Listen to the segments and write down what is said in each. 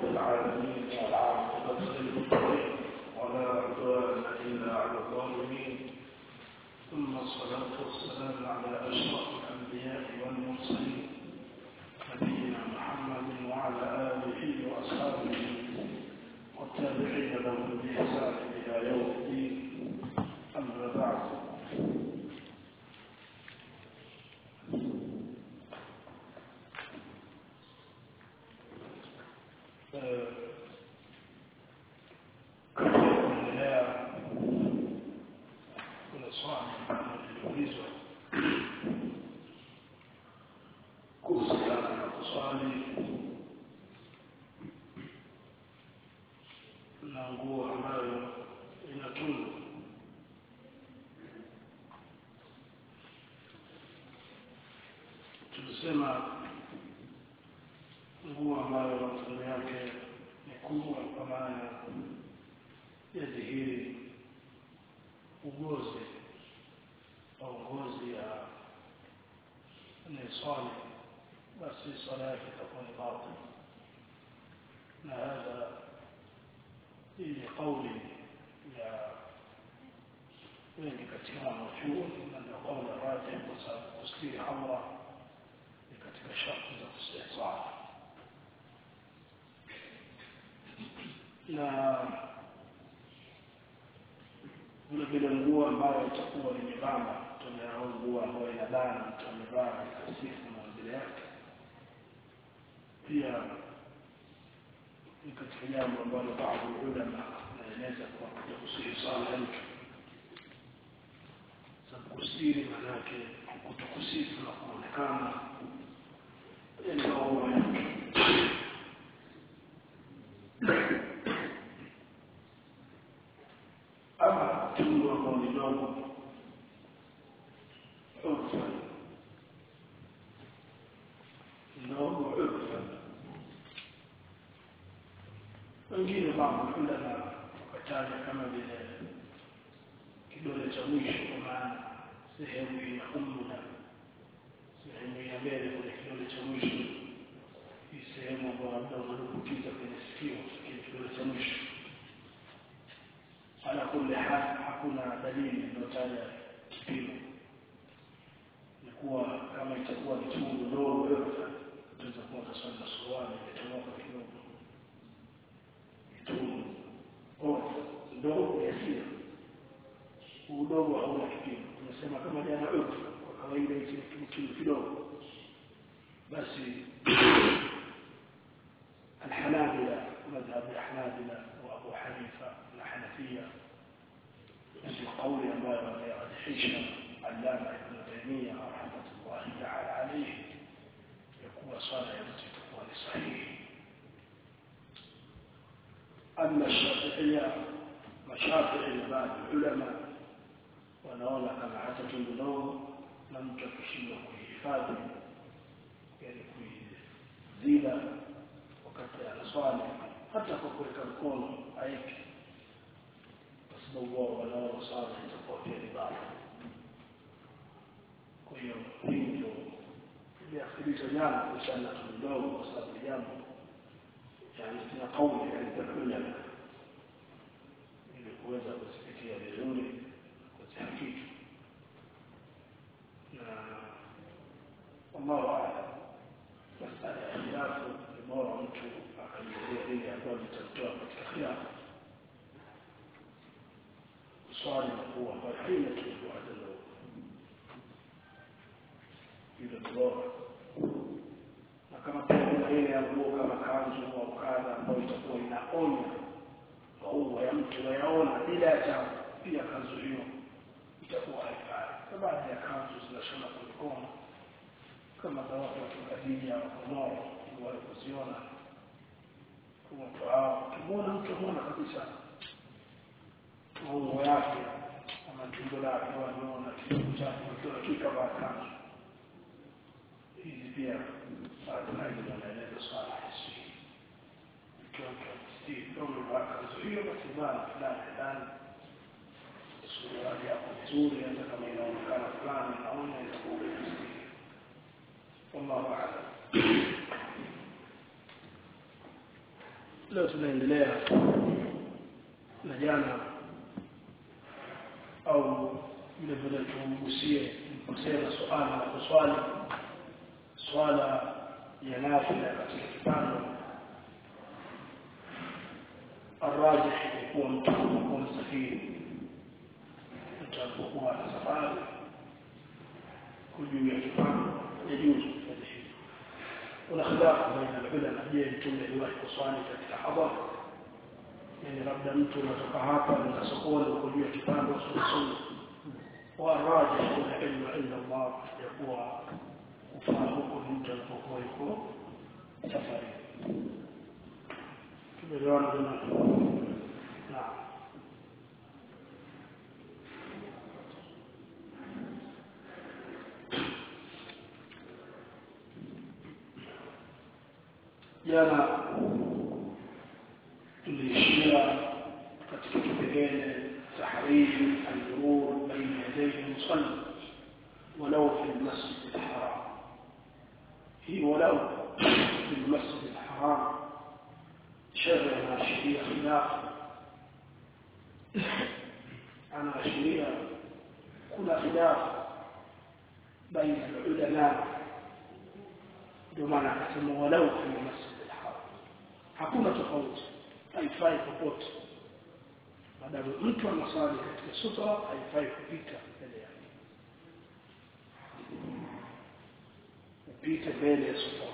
رب العالمين والعاقبة للمتقين ولا عدوان إلا على الظالمين ثم الصلاة والسلام على أشرف الأنبياء والمرسلين نبينا محمد وعلى آله وأصحابه والتابعين لهم بإحسان إلى يوم الدين أما بعد katika kuendelea kuna swali ambalo liliulizwa kuhusiana na kuswali na nguo ambayo ina tundu tulisema nguo ambayo tundu yake ni kubwa kwa maana ya dhihiri ugozi au ngozi ya niswali basi swala yake itakuwa ni batil na hadha hii ni kauli ya wengi katika wanachuoni na ndio kauli rajih kwa sababu kustiri aura ni katika sharti za kusali swala na vile vile nguo ambayo itakuwa ni nyembamba au nguo ambayo inabana mtu amevaa kasifu maumbile yake pia ni katika jambo ambalo baadhi ya ulama naeleza kwa kuja kusiri swala ya mtu sababu kusiri maanake kutokusifu na kuonekana ndio ya mtu ama tundu ambao ni dogo urfa ndogo urfa wengine mambo ulama wakataja kama vile kidole cha mwisho kwa maana sehemu ya umna sehemu ya mbele kwenye kidole cha mwisho hii sehemu ambayo labda unadumbukiza kwenye sikio kile kidole cha mwisho ala kulli hal hakuna dalili iliyotaja kipimo ni kuwa kama itakuwa ni chungu dogo utaweza kuwa kaswali na suruali imetomoka kidogo kitungu ndogo yasira udogo hauna kipimo tunasema kama jana urfu kwa kawaida hichi ni kitu kidogo basi الحنابلة مذهب الحنابلة وأبو حنيفة الحنفية في قول ما يرجحش علامة ابن تيمية رحمة الله تعالى عليه يكون صلاة التي تكون صحيح أما الشافعية مشافعي بعض العلماء wanaona kama hata tundu dogo na mtu akishindwa kuhifadhi yani kuizila wakati anaswali hata kwa kuweka mkono aiki kwa sababu wao wanaona swala itakuwa pia ni baya kwa hiyo hii ndio iliakhirishwa jana kuhusiana na tundu dogo kwa sababu ni jambo yani tuna kauli yani ili kuweza kusipitia vizuri kuzihakiki na wallahu aalam masala ya khilafu ni bora mtu akajizuia lile ambalo litamtoa katika khilafu swali na kuwa ambayo haina kitu adala hilo ni bora na kama pia kuna ile ya nguo kama kanzu au kadha ambayo itakuwa inaonya maua ya mtu wayaona bila ya jambo pia kanzu hiyo itakuwa haifai na baadhi ya kanzu zinashona kwa mikono kama za watu wa Kikadiria Komoro wale kuziona kwa mtu hao kimwona mtu mwana kabisa maungo yake ama tumbo lake wanaona kitu chake kwa hakika ba kanzu hizi pia baadhi ya wanaeleza swala hisi ikiwa si kama kanzu hiyo basi bana fulani fulani suruali yako nzuri hata kama inaonekana fulani naona itakuwa vizuri wallahu a'lam leo tunaendelea na jana au vile vile tugusie kusema swala la kuswali swala ya nafila katika kitano الراجح يكون متحقق مستفيد mtapokuwa na safari kujuu ya kipando yajuzu kufanya hivyo kuna khilafu baina ulama je mtume aliwahi kuswali katika hadhara yani labda mtu unatoka hapa na sokoni uko juu ya kipando sunna والراجح العلم عند الله يقوى kufahamu ni mtu anapokuwa yuko safari tumeelewana jamani naam jana tuliishia katika kipengele tahriri al-murur baina yadayhi musalli ولو في المسجد الحرام هي ولو في المسجد الحرام شرع عشرية خلاف عن عشرية كل خلاف بين العلماء بمعنى كسم ولو في المسجد الحرام hakuna tofauti haifai popote maadamu mtu anasali katika sutra haifai kupita mbele yake kupita mbele ya sutra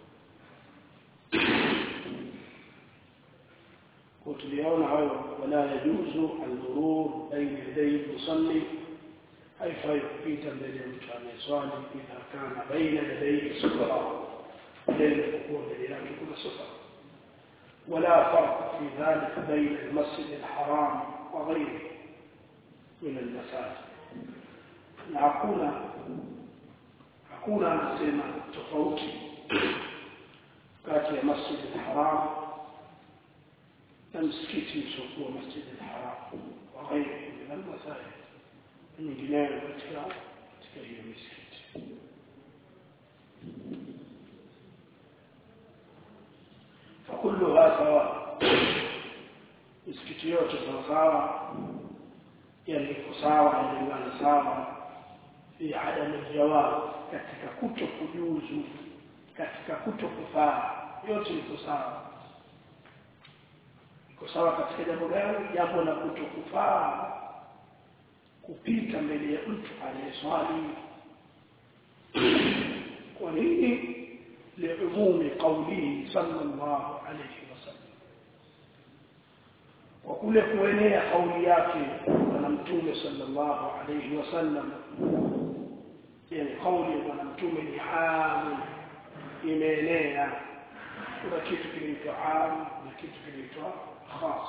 وتليون عيو ولا يجوز المرور بين يدي المصلي أي فيبقيت بين المتعامل إذا كان بين يديه سترة بين الحكومة لذلك كل سترة ولا فرق في ذلك بين المسجد الحرام وغيره من المساجد hakuna hakuna anasema tofauti kati ya masjid al-haram na msikiti usiokuwa masjid al-haram wa ghairi min al-masajid nyingineyo katika katika hiyo misikiti فكلها سواء misikiti yote sawasawa yani iko sawa inalingana sawa fi adam aljawab katika kuto kujuzu katika kuto kufaa yote iko sawa iko sawa katika jambo gani jambo la kuto kufaa kupita mbele ya mtu aliyeswali kwa nini liumumi qawlihi sallallahu alayhi wasallam kwa kule kuenea kauli yake bwana mtume sallallahu alayhi wasallam yani kauli ya bwana mtume ni aam imeenea kuna kitu kinaitwa aam na kitu kinaitwa khas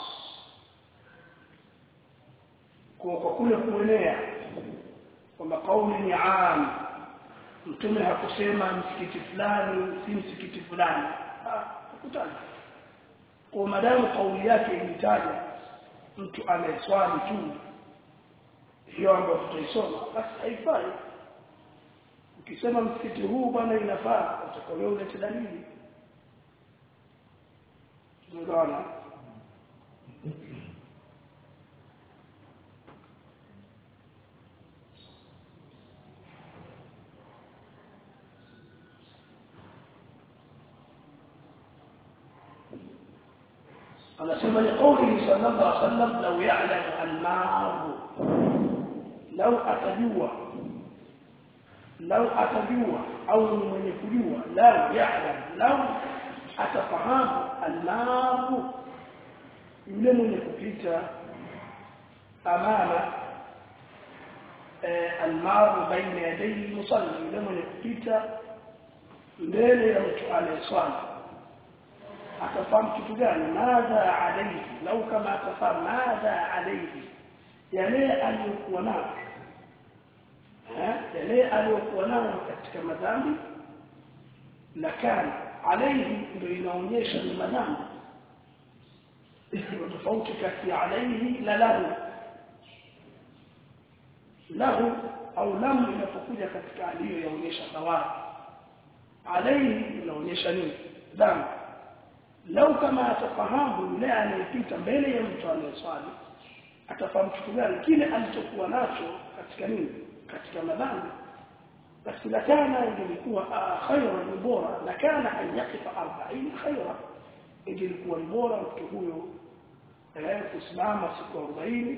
kwa kwa kule kuenea kwamba kauli ni aam mtume hakusema msikiti fulani si msikiti fulani hakutaja kwa madamu kauli yake ilitaja mtu anayeswali tu hiyo ambayo tutaisoma basi haifai ukisema msikiti huu bwana inafaa utakolewa ulete dalili tunaona anasema ni kauli sallallahu alaihi wasallam law ya'lamu al-ma'ru law atajua law atajua au ni mwenye kujua law ya'lam law atafahamu al-ma'ru yule mwenye kupita amama al-ma'ru baina yadayhi musalli yule mwenye kupita mbele ya mtu anayeswali atafahamu kitu gani madha alayhi lau kama atafahamu madha alayhi yale aliyokuwa nayo yale aliyokuwa nayo katika madhambi lakini alayhi ndio inaonyesha ni madhambi iko tofauti kati ya alayhi na lahu lahu au lam inapokuja katika aliyo yaonyesha thawabu alayhi inaonyesha nini dhambi lau kama atafahamu yule anayepita mbele ya mtu anayeswali atafahamu kitu gani kile alichokuwa nacho katika nini katika madhambi basi la kana ingelikuwa khayra ni bora la kana an yaqifa 40 khayra ingelikuwa ni bora mtu huyo eh kusimama siku 40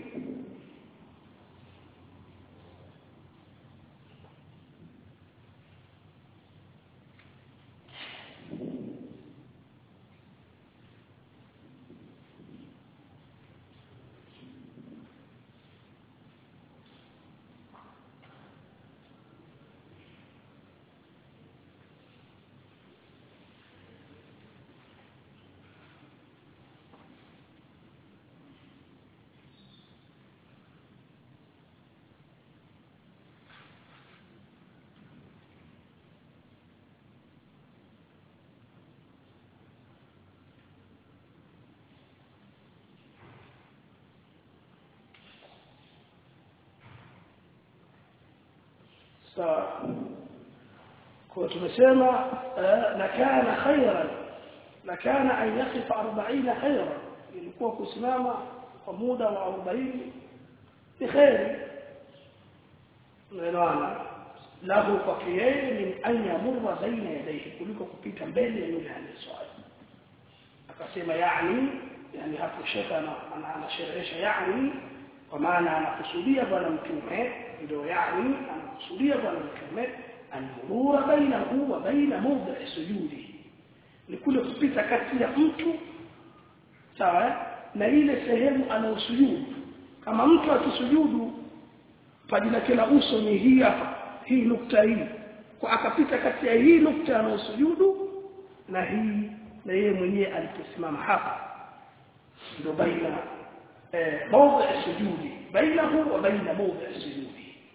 sawa kwa tumesema la kana khayran la kana an yaqifa 40 khayran ilikuwa kusimama kwa muda wa 40 ni khairi unaelewana lahu kwa yeye min an yamurra baina yadayhi kuliko kupita mbele ya yule anayeswali akasema yani yani hapo shekha anasherehesha yani kwa maana anakusudia bwana mtume ndio yani anakusudia bwana mtume almurura bainahu wa baina mawdhi sujudi ni kule kupita kati ya mtu sawa na ile sehemu anayosujudu kama mtu akisujudu paji lake la uso ni hii hapa hii nukta hii kwa akapita kati ya hii nukta anayosujudu na hii na yeye mwenyewe aliposimama hapa ndio baina موضع السجود بينه وبين موضع السجود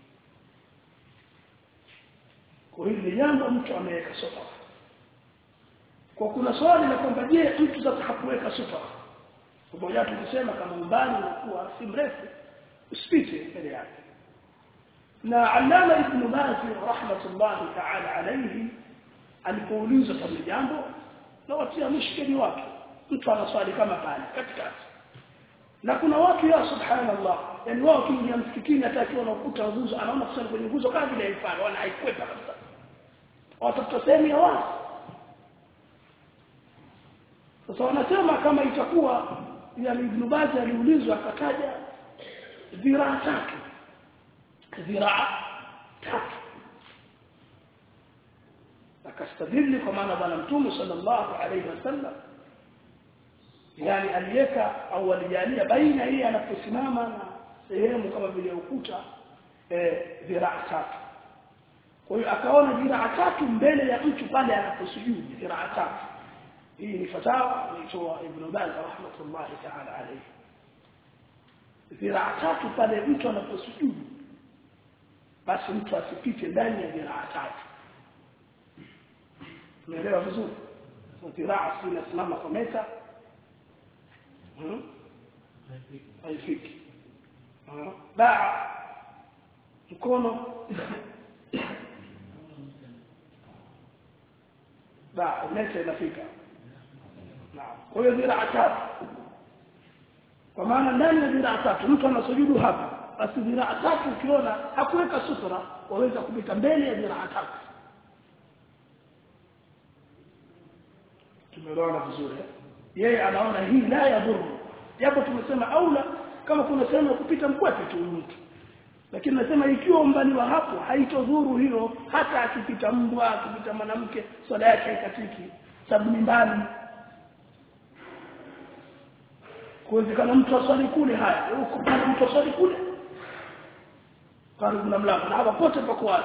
kwa hili jambo mtu ameweka sutra kwa kuna swali la kwamba je mtu sasa hakuweka sutra pamoja tukisema kama umbali unakuwa si mrefu usipite mbele yake na allama ibn baz rahmatullahi ta'ala alayhi alipoulizwa swali jambo na watia mshikeli wake mtu anaswali kama pale katikati na kuna watu ya subhanallah yani wao kiingia msikitini hata akiwa na ukuta nguzo anaona kusali kwenye nguzo kama vile haifai wana haikwepa kabisa watafuta sehemu ya wazi sasa wanasema kama itakuwa yani Ibn Baz aliulizwa akataja dhiraa tatu dhiraa tatu akastadili kwa maana bwana mtume sallallahu alaihi wasallam yani aliweka au alijalia baina hii anaposimama na sehemu kama vile ukuta eh dhiraa tatu kwa hiyo akaona dhiraa tatu mbele ya mtu pale anaposujudu dhiraa tatu hii ni fatawa ilitoa ibn Baz rahmatullahi ta'ala alayhi dhiraa tatu pale mtu anaposujudu basi mtu asipite ndani ya dhiraa tatu umeelewa vizuri dhiraa si inasimama kwa meta haifiki baa mkono baa meta inafika naam kwa hiyo dhiraa tatu kwa maana ndani ya dhiraa tatu mtu anasujudu hapa basi dhiraa tatu ukiona hakuweka sutra waweza kupita mbele ya dhiraa tatu tumeelewana vizuri yeye anaona hii la yadhuru japo tumesema aula kama kuna sehemu ya kupita mkwepe tu mtu lakini nasema ikiwa umbali wa hapo haitodhuru hilo hata akipita mbwa akipita mwanamke swala yake haikatiki sababu ni mbali kuwezekana mtu aswali kule haya huko pale mtu aswali kule karibu na mlango na hapa pote pako wazi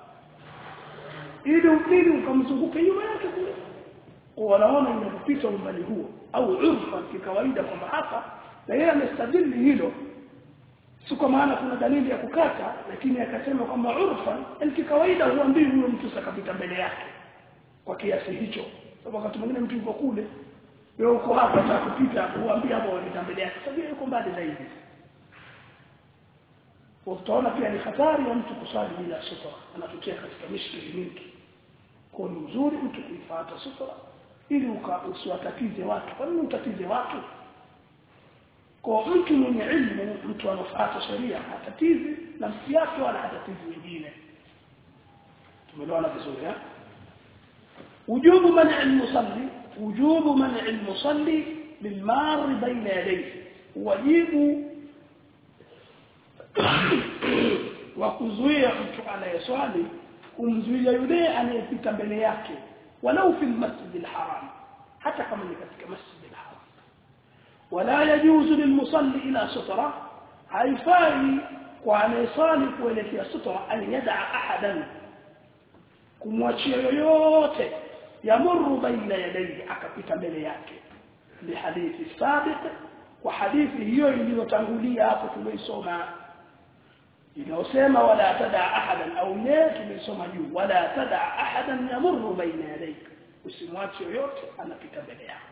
ili upili ukamzunguke nyuma yake kule wanaona inapopita umbali huo au urfa kikawaida kwamba hapa na yeye amestadili hilo si kwa maana kuna dalili ya kukata lakini akasema kwamba urfa ni kikawaida huambii huyo mtu sakapita mbele yake kwa kiasi hicho sababu wakati mwingine mtu yuko kule wewe uko hapa za kupita huambii hapo wapita mbele yake sababu yuko mbali zaidi utaona pia ni hatari ya mtu kusali bila sutra anatokea katika mishkili mingi kwa ni mzuri mtu kuifuata sutra ili usiwatatize watu kwa nini utatize watu kwa mtu mwenye ilmu mtu anafuata sheria hatatizi nafsi yake wala hatatizi wengine tumeelewana vizuri eh wujubu man'i al-musalli wujubu man'i al-musalli bilmar baina yadayhi wajibu wa kuzuia mtu anayeswali kumzuia yule anayepita mbele yake walau fi al-masjid al-haram hata kama ni katika masjid al-haram wala yajuzu lilmusalli ila sutra haifai kwa anayesali kuelekea sutra an yad'a ahadan kumwachia yoyote yamuru baina yadayhi akapita mbele yake bihadithi sabiq kwa hadithi hiyo iliyotangulia hapo tumeisoma inayosema wala tada ahadan au ye tumeisoma juu wala tada ahadan yamuru baina yadayhi usimwache yoyote anapita mbele yako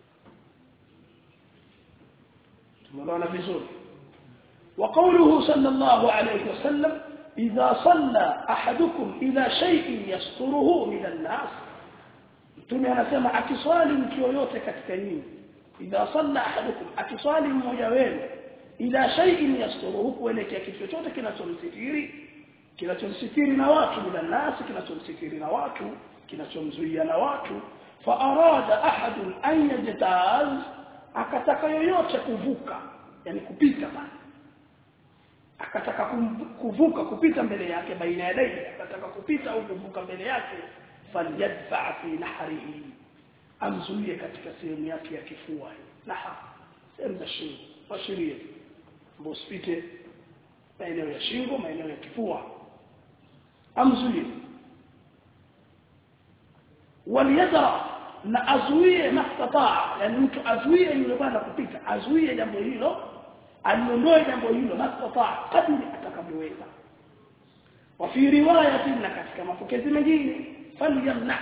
tumeona vizuri وقوله صلى الله عليه وسلم إذا صلى أحدكم إلى شيء يستره من الناس mtume anasema akiswali mtu yoyote katika nyinyi idha salla ahadukum akiswali mmoja wenu ila shay'in yasturuhu kuelekea kitu chochote kinachomsitiri kinachomsitiri na watu bila nasi kinachomsitiri na watu kinachomzuia na watu fa arada ahadun an yajtaz akataka yoyote kuvuka yani kupita bana akataka kuvuka kupita mbele yake baina ya dai akataka kupita au kuvuka mbele yake falyadfa fi nahrihi amzuie katika sehemu yake ya kifua naha sehemu za shingo washirie usipite maeneo ya shingo maeneo ya kifua amzuie waliyadra na azuie mastataa yani mtu azuie yule bwana kupita azuie jambo hilo aliondoe jambo hilo mastataa kadri atakavyoweza وفي روايه na katika mapokezi mengine falyamna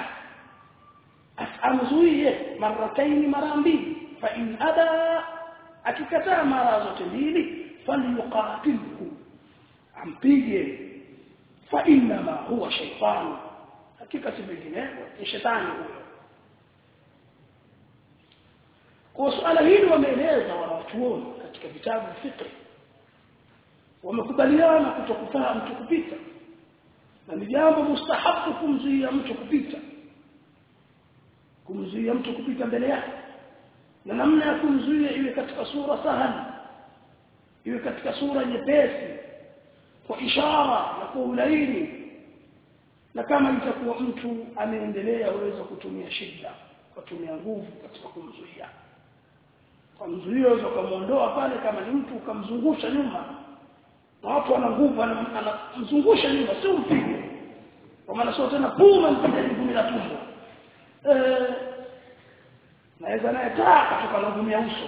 amzuie marataini mara mbili fa in ada akikataa mara zote mbili falyuqatilhu ampige fa inma huwa shaytan hakika si vinginevyo ni shetani huyo kwa suala hili wameeleza wanawachuoni katika vitabu fikri wamekubaliana kutokufaa mtu kupita na ni jambo mustahabu kumzuia mtu kupita kumzuia mtu kupita mbele yake na namna ya kumzuia iwe katika sura sahali iwe katika sura nyepesi kwa ishara na kwa ulaini na kama itakuwa mtu ameendelea uweza kutumia shida kutumia nguvu katika kumzuia kwa mzuio unaweza kumuondoa pale kama ni mtu ukamzungusha nyuma na watu wana nguvu anamzungusha nyuma sio mpige kwa maana sio tena puma mpige ngumi la tumbo eh naweza naye taa kutoka na ngumi ya uso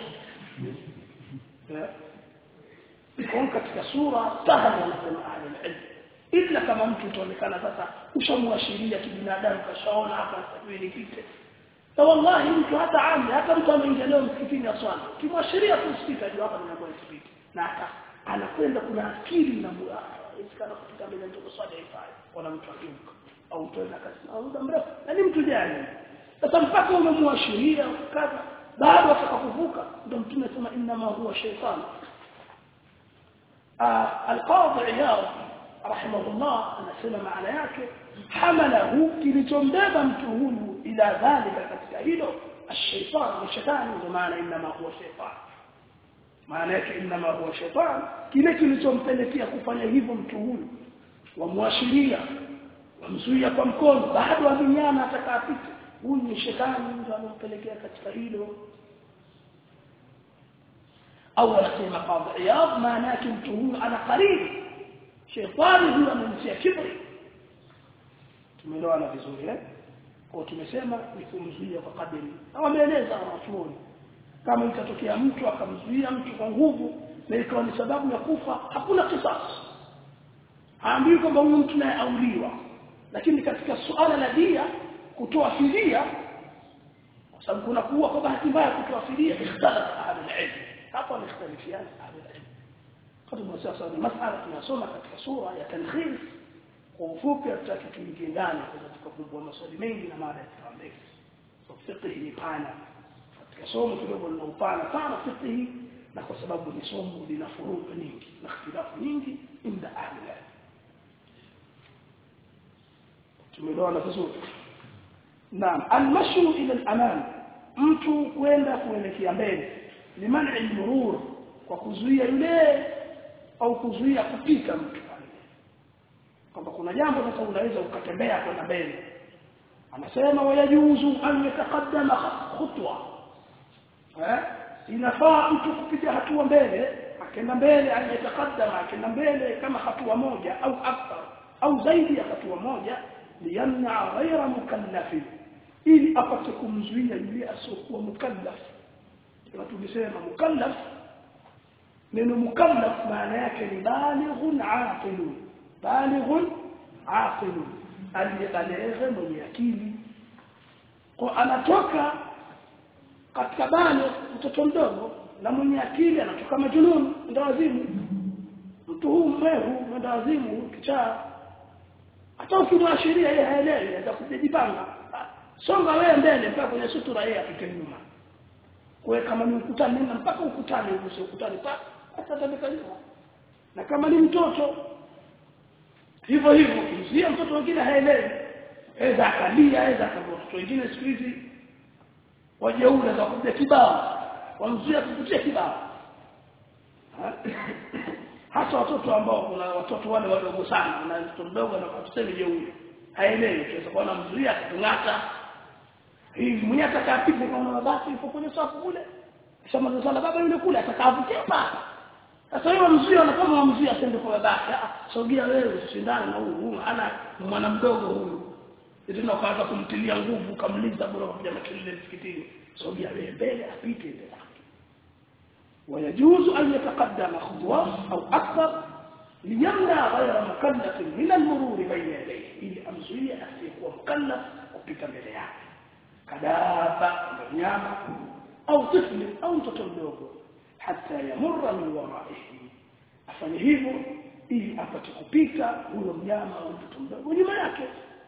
eh kwa katika sura sahali wanasema ahli ilm ila kama mtu utaonekana sasa ushamwashiria kibinadamu kashaona hapa sasa nipite na wallahi mtu hata ami hata mtu ameingia leo msikitini aswali kimwashiria tu spika ndio hapa ninakuwa spika na hata anakwenda kuna akili na isikana kupita mbele ndio swali haifai kuna mtu akiuka au mtu ana kasi au muda mrefu na ni mtu jani sasa mpaka umemwashiria kaza bado atakakuvuka ndio mtume sema inna ma huwa shaytan القاضي عياض رحمه الله anasema maana yake hamalahu kilichombeba mtu huyu ila dhalika katika hilo الشيطان ni shetani ndio maana inma huwa shaytan maana yake inma huwa shaytan kile kilichompelekea kufanya hivyo mtu huyu wamwashiria wamzuia kwa mkono bado aminyana atakapita huyu ni shetani ndio anampelekea katika hilo au anasema qadhi iyad maana yake mtu huyu ana karibu shetani huyu anamtia kibri tumeelewana vizuri eh kwa tumesema ni kumzuia kwa kadiri na wameeleza wanachuoni kama itatokea mtu akamzuia mtu kwa nguvu na ikawa ni sababu ya kufa hakuna kisasi haambiwi kwamba huyu mtu naye auliwa lakini katika suala la dia kutoa fidia kwa sababu kuna kuua kwa bahati mbaya kutoa fidia ikhtalafa ahli ilm hapa wamekhtalifiana ahli ilm kama sasa ni masala tunasoma katika sura ya tankhis kwa ufupi hatutaki tuingie ndani kwa tukakumbua maswali mengi na mada ya ndefu fiqh ni pana katika somo kidogo lina upana sana fiqh na kwa sababu ni somo lina furuq nyingi na ikhtilafu nyingi inda ahli tumeelewana vizuri naam almashu ila al-amam mtu kwenda kuelekea mbele liman'i al-murur kwa kuzuia yule au kuzuia kupita mtu pale kwamba kuna jambo sasa unaweza ukatembea kwenda mbele anasema wayajuzu an yataqaddama khutwa eh inafaa mtu kupiga hatua mbele akenda mbele an yataqaddama akenda mbele kama hatua moja au akthar au zaidi ya hatua moja liyamna ghayra mukallafin ili apate kumzuia yule asiokuwa mukallaf kama tulisema mukallaf neno mukallaf maana yake ni balighun aqilun balighun aqilun aliyebaleghe mwenye akili kwa anatoka katika bale mtoto mdogo na mwenye akili anatoka majununi ndo wazimu mtu huu mwehu ndo wazimu kichaa hata ukimwashiria yeye haelewi atakujipanga songa wewe mbele mpaka kwenye sutura yeye apite nyuma kwa kama ni ukutani nenda mpaka ukutani uguse ukutani pa hata atabeka nyuma na kama ni mtoto hivyo hivyo kimzia mtoto mwingine haelewi aweza akalia aweza akaboa mtoto wengine siku hizi wajeuri za kupiga kibao wamzuia kupitia kibao hasa watoto ambao kuna watoto wale wadogo sana na mtoto mdogo na tuseme jeuri haelewi tunaweza kuona mzuia kutungata hivi mwenye atakapita kama mabasi yuko kwenye safu kule sema sala baba yule kule atakavutia pale sasa hiyo mzuia na kama mzuia asende kwa babake ah sogea wewe usishindane na huyu ana mwana mdogo huyu ndio ukaanza kumtilia nguvu kamliza bora kuja makelele msikitini sogea wewe mbele apite mbele ويجوز أن يتقدم خطوة أو أكثر ليمنع غير مكلف من المرور بين يديه ili amzuie asiyekuwa mukallaf kupita mbele yake kadaba mnyama au tifli au mtoto mdogo hata yamurra min waraihi afanye hivyo ili apate kupita huyo mnyama au mtoto mdogo nyuma yake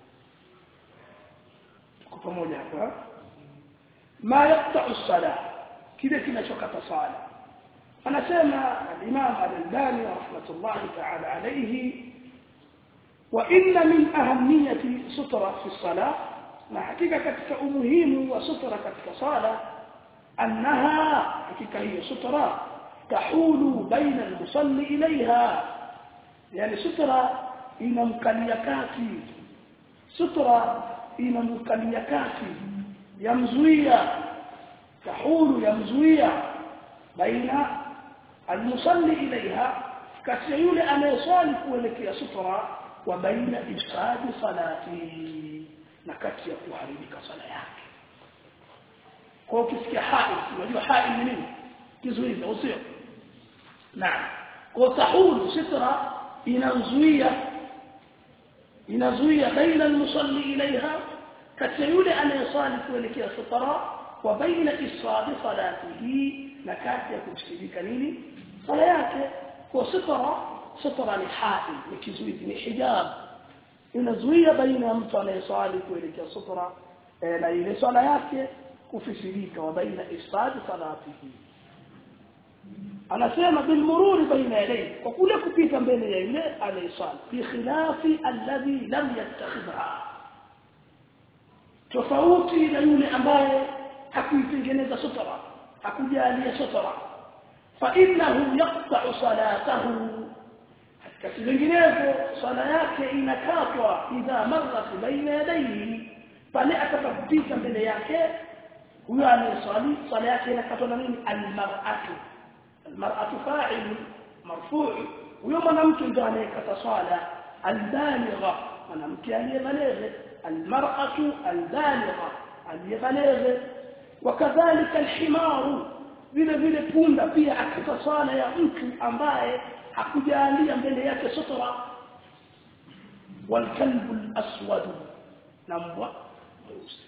tuko pamoja hapa ma yaqta'u as-salah kile kinachokata sala anasema al-Imam al-Albani rahmatullahi ta'ala alayhi wa inna min ahamiyati sutra fi salah na hakika katika umuhimu wa sutra katika sala annaha hakika hiyo sutra tahulu baina al-musalli ilayha yani sutra inamkalia kati sutra inamkalia kati yamzuia tahulu yamzuia baina almusalli ilaiha kati yule anayeswali kuelekea sutra wa baina ifsadi salati na kati ya kuharibika sala yake kwa ukisikia hai unajua hai ni nini kizuizi au sio naam kwa tahulu sutra inazuia inazuia baina almusalli ilaiha kati yule anayeswali kuelekea sutra wa baina ifsadi salatihi na kati ya kushirika nini sala yake kwa sutra sutra ni hai ni kizuizi ni hijab inazuia baina ya mtu anayeswali kuelekea sutra na ile swala yake kufisirika wa baina ifsadi salatihi anasema bil mururi baina yadayhi kwa kule kupita mbele ya yule anayeswali bi khilafi alladhi lam yattakhidha tofauti na yule ambaye hakuitengeneza sutra hakujalia sutra fa innahu yaqta'u salatahu katika vinginevyo sala yake inakatwa idha marrat baina yadayhi pale atakapopita mbele yake huyo anayeswali sala yake inakatwa na nini almar'atu almar'atu fa'il marfu' huyo mwanamke ndio anayekata swala albaligha mwanamke aliyebaligha almar'atu albaligha aliyebaligha wakadhalika alhimaru vile vile punda pia akata swala ya mtu ambaye hakujalia mbele yake sutra walkalbu alaswad na mbwa mweusi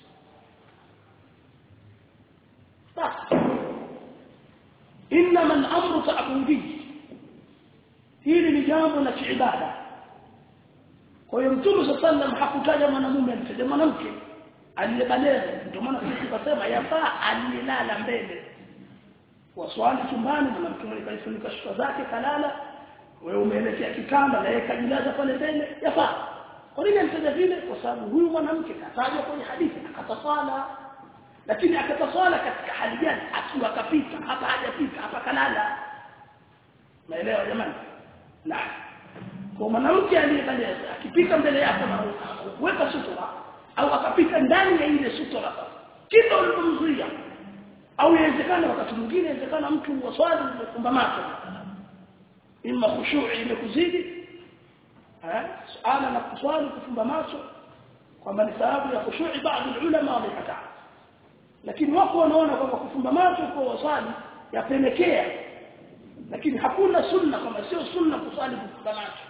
inma al-amru ta'budi hili ni jambo la kiibada kwa hiyo mtume sallallahu hakutaja mwanamume alitaja mwanamke aliyebaleghe ndio maana sisi tukasema yafaa aliyelala mbele waswali chumbani na mtu mwenye kaifunika shuka zake kalala wewe umeelekea kitanda na yeye kajilaza pale mbele yafaa kwa nini amtaja vile kwa sababu huyu mwanamke katajwa kwenye hadithi akataswala lakini akataswala katika hali gani akiwa kapita hapa hajapita hapa kalala naelewa jamani na kwa mwanamke aliyebaleghe akipita mbele yako na kuweka sutura au akapita ndani ya ile sutura sasa kila ulipomzuia au inawezekana wakati mwingine inawezekana mtu waswali umefumba macho imma khushu'i imekuzidi eh suala la kuswali kufumba macho kwamba ni sababu ya khushu'i baadhi ulama wamekataa lakini wako wanaona kwamba kufumba macho kwa waswali yapelekea lakini hakuna sunna kama sio sunna kuswali kufumba macho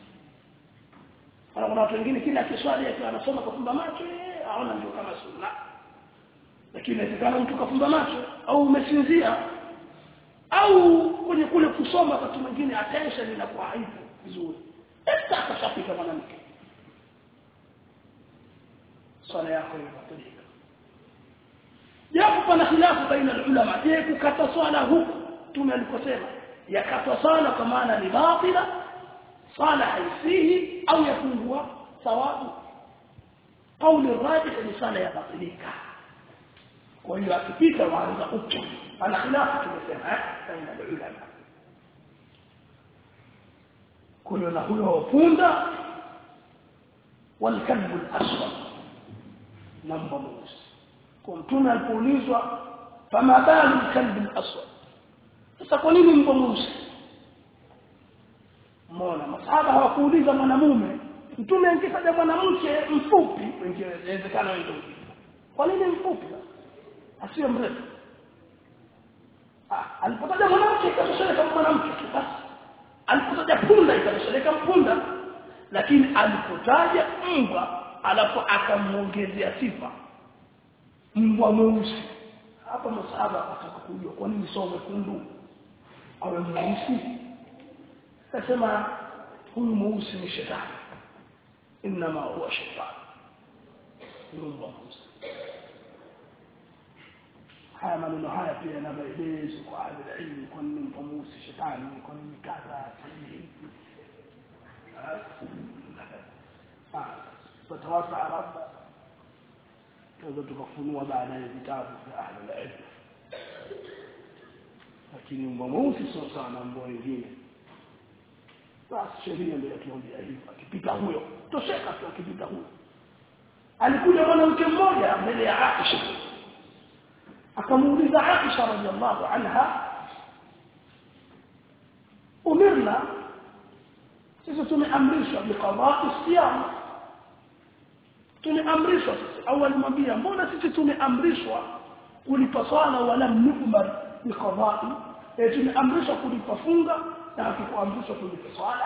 kuna watu wengine kila kiswali akiwa anasoma kufumba macho aona ndio kama sunna lakini inawezekana mtu kafumba macho au umesinzia au kwenye kule kusoma wakati mwingine attention inakuwa haipo vizuri hata akashapita mwanamke swala yako inabatilika japo pana khilafu baina ulama je kukata swala huku tume alikosema yakata swala kwa maana ni batila swala haisihi au yapungua thawabu kauli rajih ni swala yabatilika kwa hiyo akipita waanza upya ana khilafu tumesema eh baina ulama kuna na huyo punda walkalbu al-aswad na mbwa mweusi kwa mtume alipoulizwa fama balu kalbi al-aswad sasa kwa nini mbwa mweusi mbona masahaba hawakuuliza mwanamume mtume angetaja mwanamke mfupi ingewezekana wende kwa nini mfupi asiwe mrefu ah alipotaja mwanamke ikatosheleka mwanamke basi alipotaja punda ikatosheleka mpunda lakini alipotaja mbwa alafu akamuongezea sifa mbwa mweusi hapa masahaba wakataka kujua kwa nini sio mwekundu awe mweusi akasema huyu mweusi ni shetani inma huwa shetani mbwa mweusi haya maneno haya pia yana maelezo kwa ahli ilmu kwa nini mbwa mweusi shetani kwa nini kadha hivi فتوسع رب tunaweza tukafunua baadaye vitabu vya ahli ilmu lakini mbwa mweusi sio sana mbwa wengine basi sheria ndio yatuambia hivyo akipita huyo tosheka tu akipita huyo alikuja mwanamke mmoja mbele ya Aisha akamuuliza Aisha radhiallahu anha umirna sisi tumeamrishwa biqada'i siyam tumeamrishwa sisi au alimwambia mbona sisi tumeamrishwa kulipa swala wala nu'mar biqada'i e tumeamrishwa kulipa funga na hatukuamrishwa kulipa swala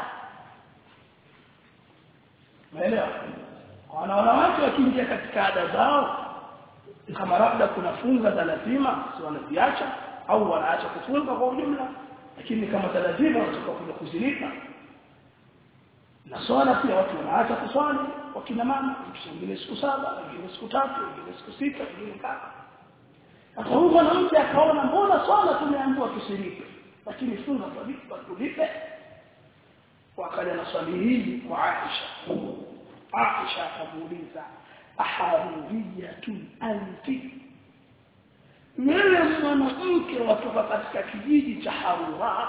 umeelewa wana wanawake wakiingia katika ada zao kama labda kuna funga za lazima si wanaziacha au wanaacha kufunga kwa ujumla lakini kama za lazima watakuja kuzilipa na swala pia watu wanaacha kuswali wakina mama wengine siku saba wengine siku tatu wengine siku sita wengine kama sasa huyu mwanamke akaona mbona swala tumeambiwa tusilipe lakini funga tulipe tulipe wakaja na swali hili kwa Aisha Aisha akamuuliza aharuriyatun anti wewe mwanamke watoka katika kijiji cha Harura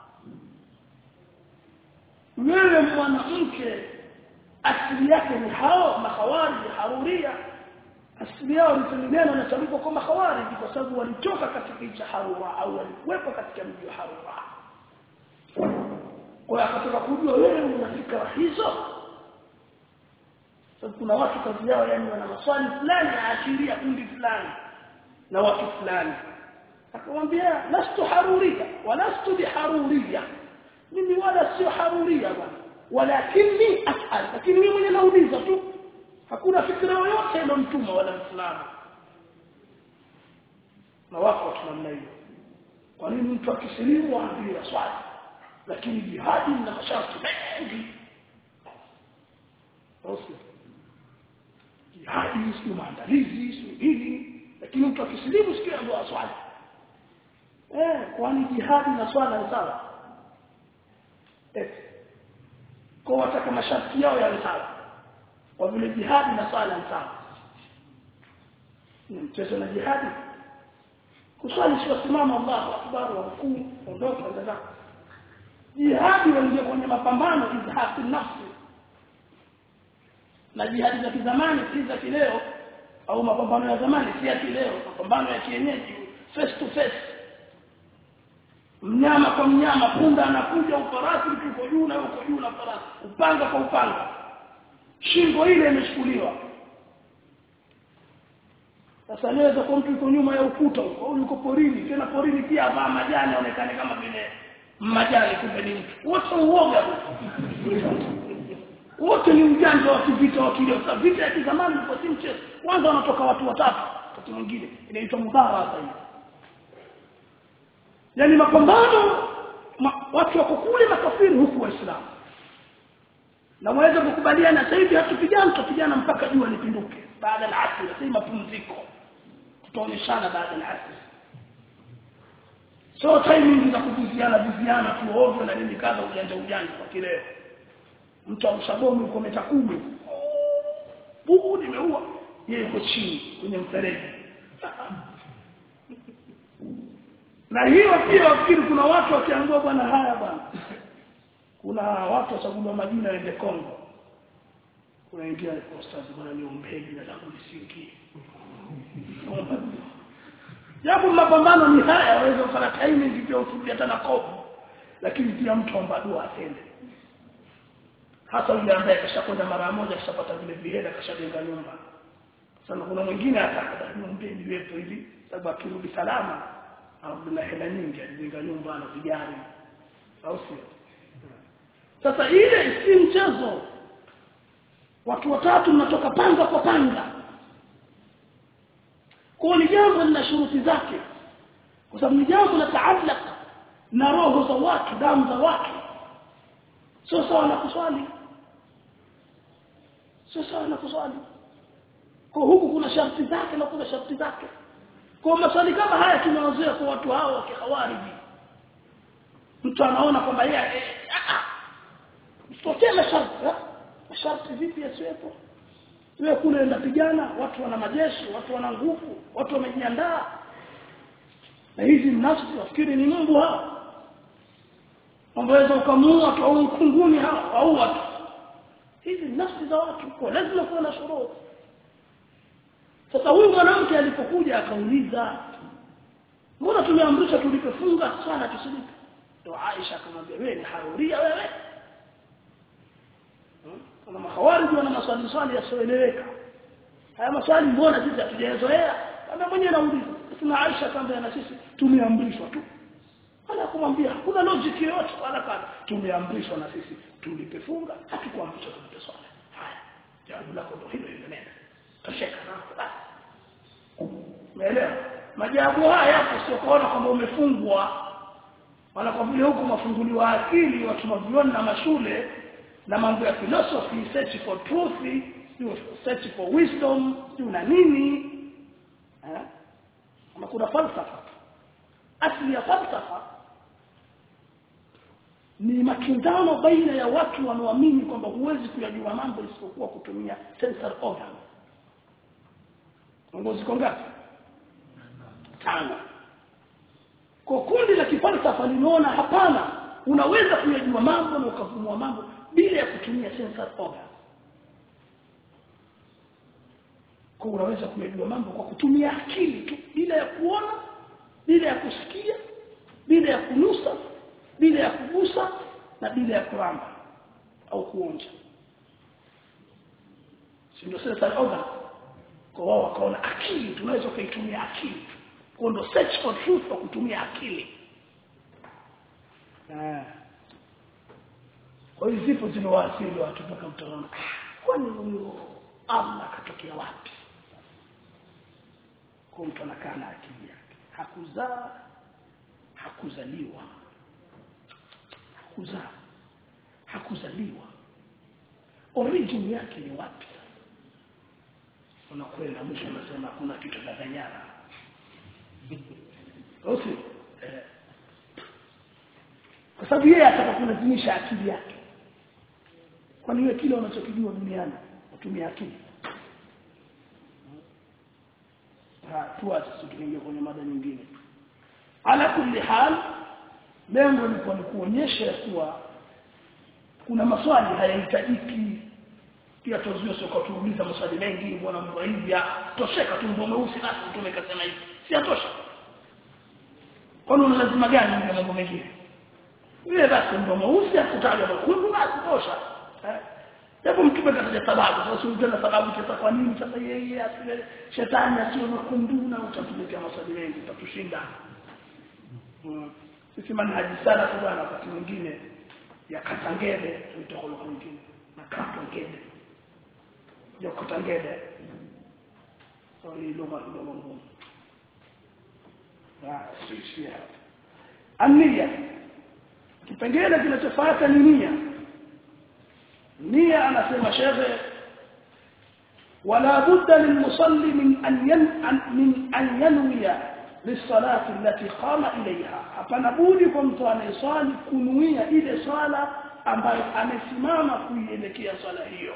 wewe mwanamke asili yake ni hao mahawariji haruria asili yao neno inatamkwa kama hawariji kwa sababu walitoka katika kijiji cha Harura au walikuwepo katika mji wa Harura kwa hiyo akataka kujua wewe una fikra hizo sababu kuna watu kazi yao yani wana maswali fulani yaashiria kundi fulani na watu fulani akamwambia lastu haruria walastu biharuria mimi wala sio haruria bwana walakini asal lakini mimi mwenye nauliza tu hakuna fikra yoyote ile mtuma wala mslamu na wako watu namna hiyo kwa nini mtu akisilimu aambiwa swali lakini jihadi na masharti mengi jihadi sio maandalizi sio nini lakini mtu akisilimu sikia ndio aswali eh kwani jihadi na swala ni sawa eh kwa wataka masharti yao yawe sawa kwa vile jihadi na swala ni sawa ni mchezo na jihadi kuswali sio simama Allahu akbar wa rukuu ondoka ndio jihadi waingia kwenye mapambano izhaqi nafsi na jihadi za kizamani si za kileo au mapambano ya zamani si ya kileo mapambano ya kienyeji face to face mnyama kwa mnyama punda anakuja ufarasi uko juu na uko juu na farasi upanga kwa upanga shingo ile imechukuliwa sasa naweza kwa mtu yuko nyuma ya ukuta huko au yuko porini tena porini pia avaa majani aonekane kama vile majani kumbe ni mtu wote uoga wote ni ujanja wa kivita wa kilio sasa vita ya kizamani ilikuwa si mchezo kwanza wanatoka watu watatu wakati mwingine inaitwa mudhara sasa hivi yani mapambano ma, watu wako kule makafiri huku waislamu na waweza kukubaliana sasa hivi hatupigana tutapigana mpaka jua lipinduke baada ya asr sasa mapumziko tutaonyeshana baada ya asr so timing za kuviziana viziana tu ovyo na nini kadha ujanja ujanja kwa kileo mtu amshabomu yuko meta kumi bubu nimeua yeye yuko chini kwenye mfereji na hiyo pia wafikiri kuna watu wakiangua bwana haya bwana kuna watu wachagua majina waende Kongo unaingia ustazi bwana niombeni na langu lisingie japo mapambano ni haya waweza kufanya timing pia utulie hata na kopo lakini pia mtu omba dua atende hasa yule ambaye kashakwenda mara moja kashapata vile vihela kashajenga nyumba sana kuna mwingine hata niombeni niwepo hivi sababu akirudi salama au na hela nyingi alijenga nyumba na vijana au sio sasa ile si mchezo watu watatu mnatoka panga kwa panga kwa ni jambo lina shuruti zake kwa sababu ni jambo la taallaq na roho za watu damu za watu sio sawa na kuswali sio sawa na kuswali kwa huku kuna sharti zake na kuna sharti zake kwa maswali kama haya tunawazoea kwa watu hao wa kihawariji mtu anaona kwamba yeye tokea masharti masharti vipi yasiwepo wewe kule ndapigana watu wana majeshi watu wana nguvu watu wamejiandaa na hizi nafsi wafikiri ni Mungu hao waweza ukamuua tu au kunguni hao au watu hizi nafsi za watu kwa lazima kuwa na shuruti sasa huyu mwanamke alipokuja akauliza mbona tumeamrishwa tulipofunga swala tusilipe ndio Aisha akamwambia wewe ni haruria wewe kuna mahawariji wana maswali swali yasioeleweka haya maswali mbona sisi hatujazoea kama mwenyewe nauliza sina Aisha akamwambia na sisi tumeamrishwa tu wala kumwambia hakuna logic yoyote wala kana tumeamrishwa na sisi tulipefunga hatukuamrishwa tulipe swala haya jawabu lako ndio hilo hilo nenda tosheka na basi umeelewa majawabu haya yapo sio kuona kwamba umefungwa wala kwa vile huko mafunguliwa akili watu mavioni na mashule na mambo ya philosophy search for truth search for wisdom na nini eh ama kuna falsafa asili ya falsafa ni makinzano baina ya watu wanaoamini kwamba huwezi kuyajua mambo isipokuwa kutumia sensory organ ngozi ngapi tano kwa kundi la kifalsafa linaona hapana unaweza kuyajua mambo na ukavumua mambo bila ya kutumia sensory organ kwa unaweza kuyajua mambo kwa kutumia akili tu bila ya kuona bila ya kusikia bila ya kunusa bila ya kugusa na bila ya kuramba au kuonja si ndio sensory organ kwa wao wakaona akili tunaweza kuitumia akili kwa ndo search for truth kwa kutumia akili ah kwa hiyo zipo zilowasili watu mpaka mtaona kwani huyo Allah katokea wapi kwa mtu anakaa na akili yake hakuzaa hakuzaliwa hakuzaa hakuzaliwa origin yake ni wapi unakwenda mwisho unasema kuna kitu dadanyana Osi eh. kwa sababu yeye ataka kulazimisha akili yake kwani wewe kile unachokijua duniani utumia akili tuache tukiingia kwenye mada nyingine ala kulli hal lengo ni kwa kuonyesha kuwa kuna maswali hayahitajiki pia tuzuie sio kwa tuuliza maswali mengi mbona mbona hivi tosheka tu mbona mweusi basi mtume kasema hivi si atosha kwani una lazima gani ndio mambo mengine yeye basi ndio mweusi akutaja mwekundu basi tosha eh Hebu mtume kataja sababu sasa unataka sababu sasa kwa nini sasa yeye asiwe shetani asiwe mwekundu na utatuletea maswali mengi utatushinda sisi manhaji sana kwa bwana wakati mwingine ya katangede tuitoka lugha nyingine na katangede ya katangede so hii lugha ndio ngumu ah sisi hapa ania kipengele kinachofuata ni nia nia anasema shekhe ولا بد للمصلي من أن ين من أن ينوي للصلاة التي قام إليها hapana budi kwa mtu anayeswali kunuia ile swala ambayo amesimama kuielekea swala hiyo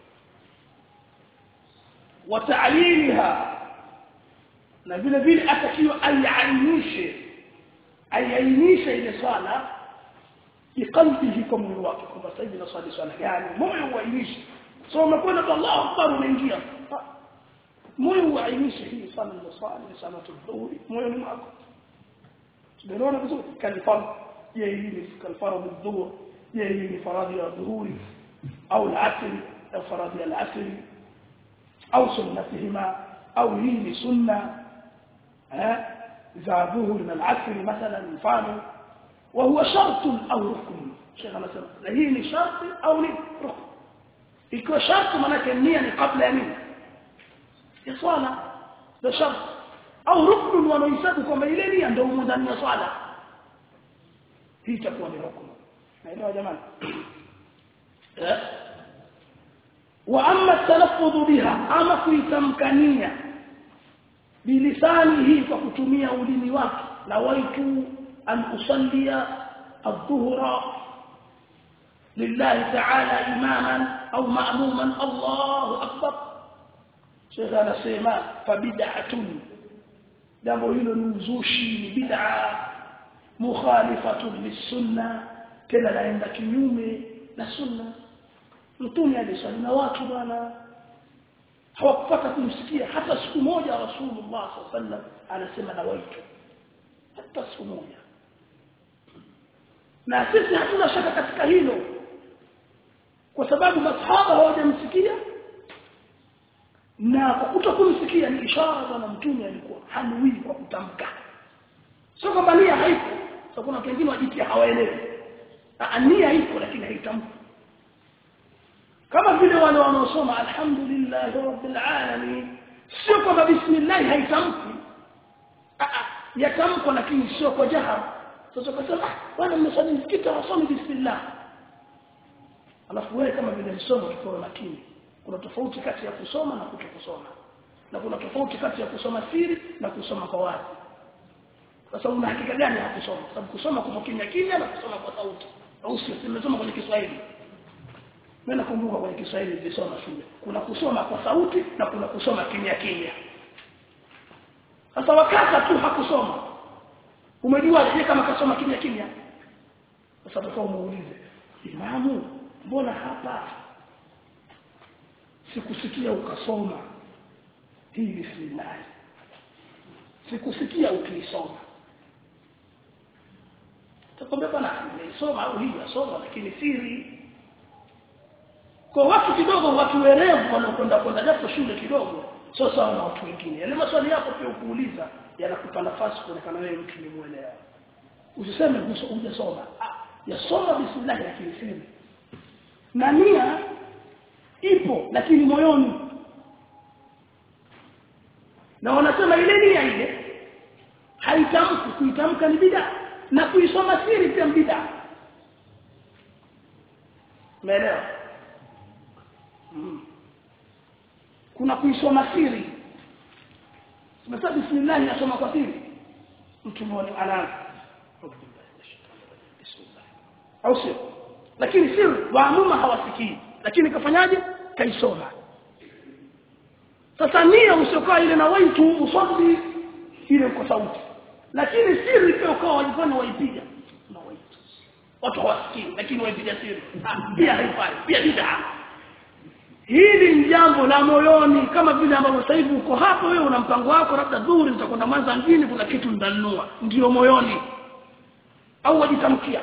wataaliliha na vile vile atakiwa aiainishe aiainishe ile swala biqalbihi kwa moyo wake kwamba sasa hivi naswali swala gani moyo uainishe so umekwenda kwa Allahu akbar unaingia moyo uainishe hii swala ni swala ni swala tudhuri moyo ni mwako tunaona vizuri kalifam je hii ni kalfaradhi dhuhur je hii ni faradhi ya dhuhuri au al-asr au faradhi ya al-asr au sunnatihima au hii ni sunna eh za dhuhur na al-asr mathalan mfano وهو شرط او ركن شيخ anasema na hii ni sharti au ni rukn ikiwa sharti maana nia ni kabla ya nini ya swala ndio sharti au rukn wanahesabu kwamba ile nia ndio ndani ya swala hii itakuwa ni rukn naelewa jamani eh wa amma talaffuz biha ama kuitamkania bilisanihi kwa kutumia ulimi wake na waitu أن أصلي الظهر لله تعالى إماما أو مأموما الله أكبر شيخ أنا سيما فبدعة jambo hilo ni uzushi ni bid'a mukhalifatun lisunna tena naenda kinyume na sunna mtume aliswali na watu bwana hawakupata kumsikia hata siku moja rasulullah sallallahu alaihi wasallam anasema na waitu hata siku moja na sisi hatuna shaka katika hilo kwa sababu masahaba hawajamsikia na kwa kutokumsikia ni ishara bwana mtume alikuwa hanuii kwa kutamka sio kwamba nia haipo so kuna wengine wajitia hawaelewi nia ipo lakini haitamki kama vile wale wanaosoma alhamdulillah rabbil alamin sio kwamba bismillah haitamki yatamkwa lakini sio kwa jahar sasa ukasema bwana mmesali msikiti wasome bismillah alafu wewe kama vile msomo tukoe makini kuna tofauti kati ya kusoma na kutokusoma na kuna tofauti kati ya kusoma siri na kusoma kwa wazi sasa una hakika gani ya kusoma kwa sababu kusoma kwa kimya kimya na kusoma kwa sauti au sio nimesoma kwenye Kiswahili mimi nakumbuka kwenye Kiswahili nilisoma shule kuna kusoma kwa sauti na kuna kusoma kimya kimya sasa wakati tu hakusoma umejua je kama kasoma kimya kimya sasa utakuwa umuulize imamu mbona hapa sikusikia ukasoma hii bismillah sikusikia ukiisoma takwambia bwana nimeisoma au hii yasoma lakini siri kwa watu kidogo watu werevu wanaokwenda kwenda japo shule kidogo sio sawa na watu wengine yale maswali yako pia ukuuliza yanakupa nafasi kuonekana wewe mtu ni muelewa usiseme hujasoma ah yasoma bismillah lakini siri na nia ipo lakini moyoni na wanasema ile nia ile haitamki kuitamka ni bid'a na kuisoma siri pia bid'a umeelewa mm. kuna kuisoma siri Sasa bismillah nasoma kwa siri mtu mmoja anaanza au sio lakini siri waamuma hawasikii lakini kafanyaje kaisoma sasa nia usiokaa ile na waitu uswali ile kwa sauti lakini siri pia ukawa wajifanya waipiga na waitu watu hawasikii lakini waipiga siri Ah, pia haifai pia bid'a hili ni jambo la moyoni kama vile ambavyo sasa hivi uko hapo wewe una mpango wako labda dhuhuri utakwenda Mwanza mjini kuna kitu nitanunua ndio moyoni au wajitamkia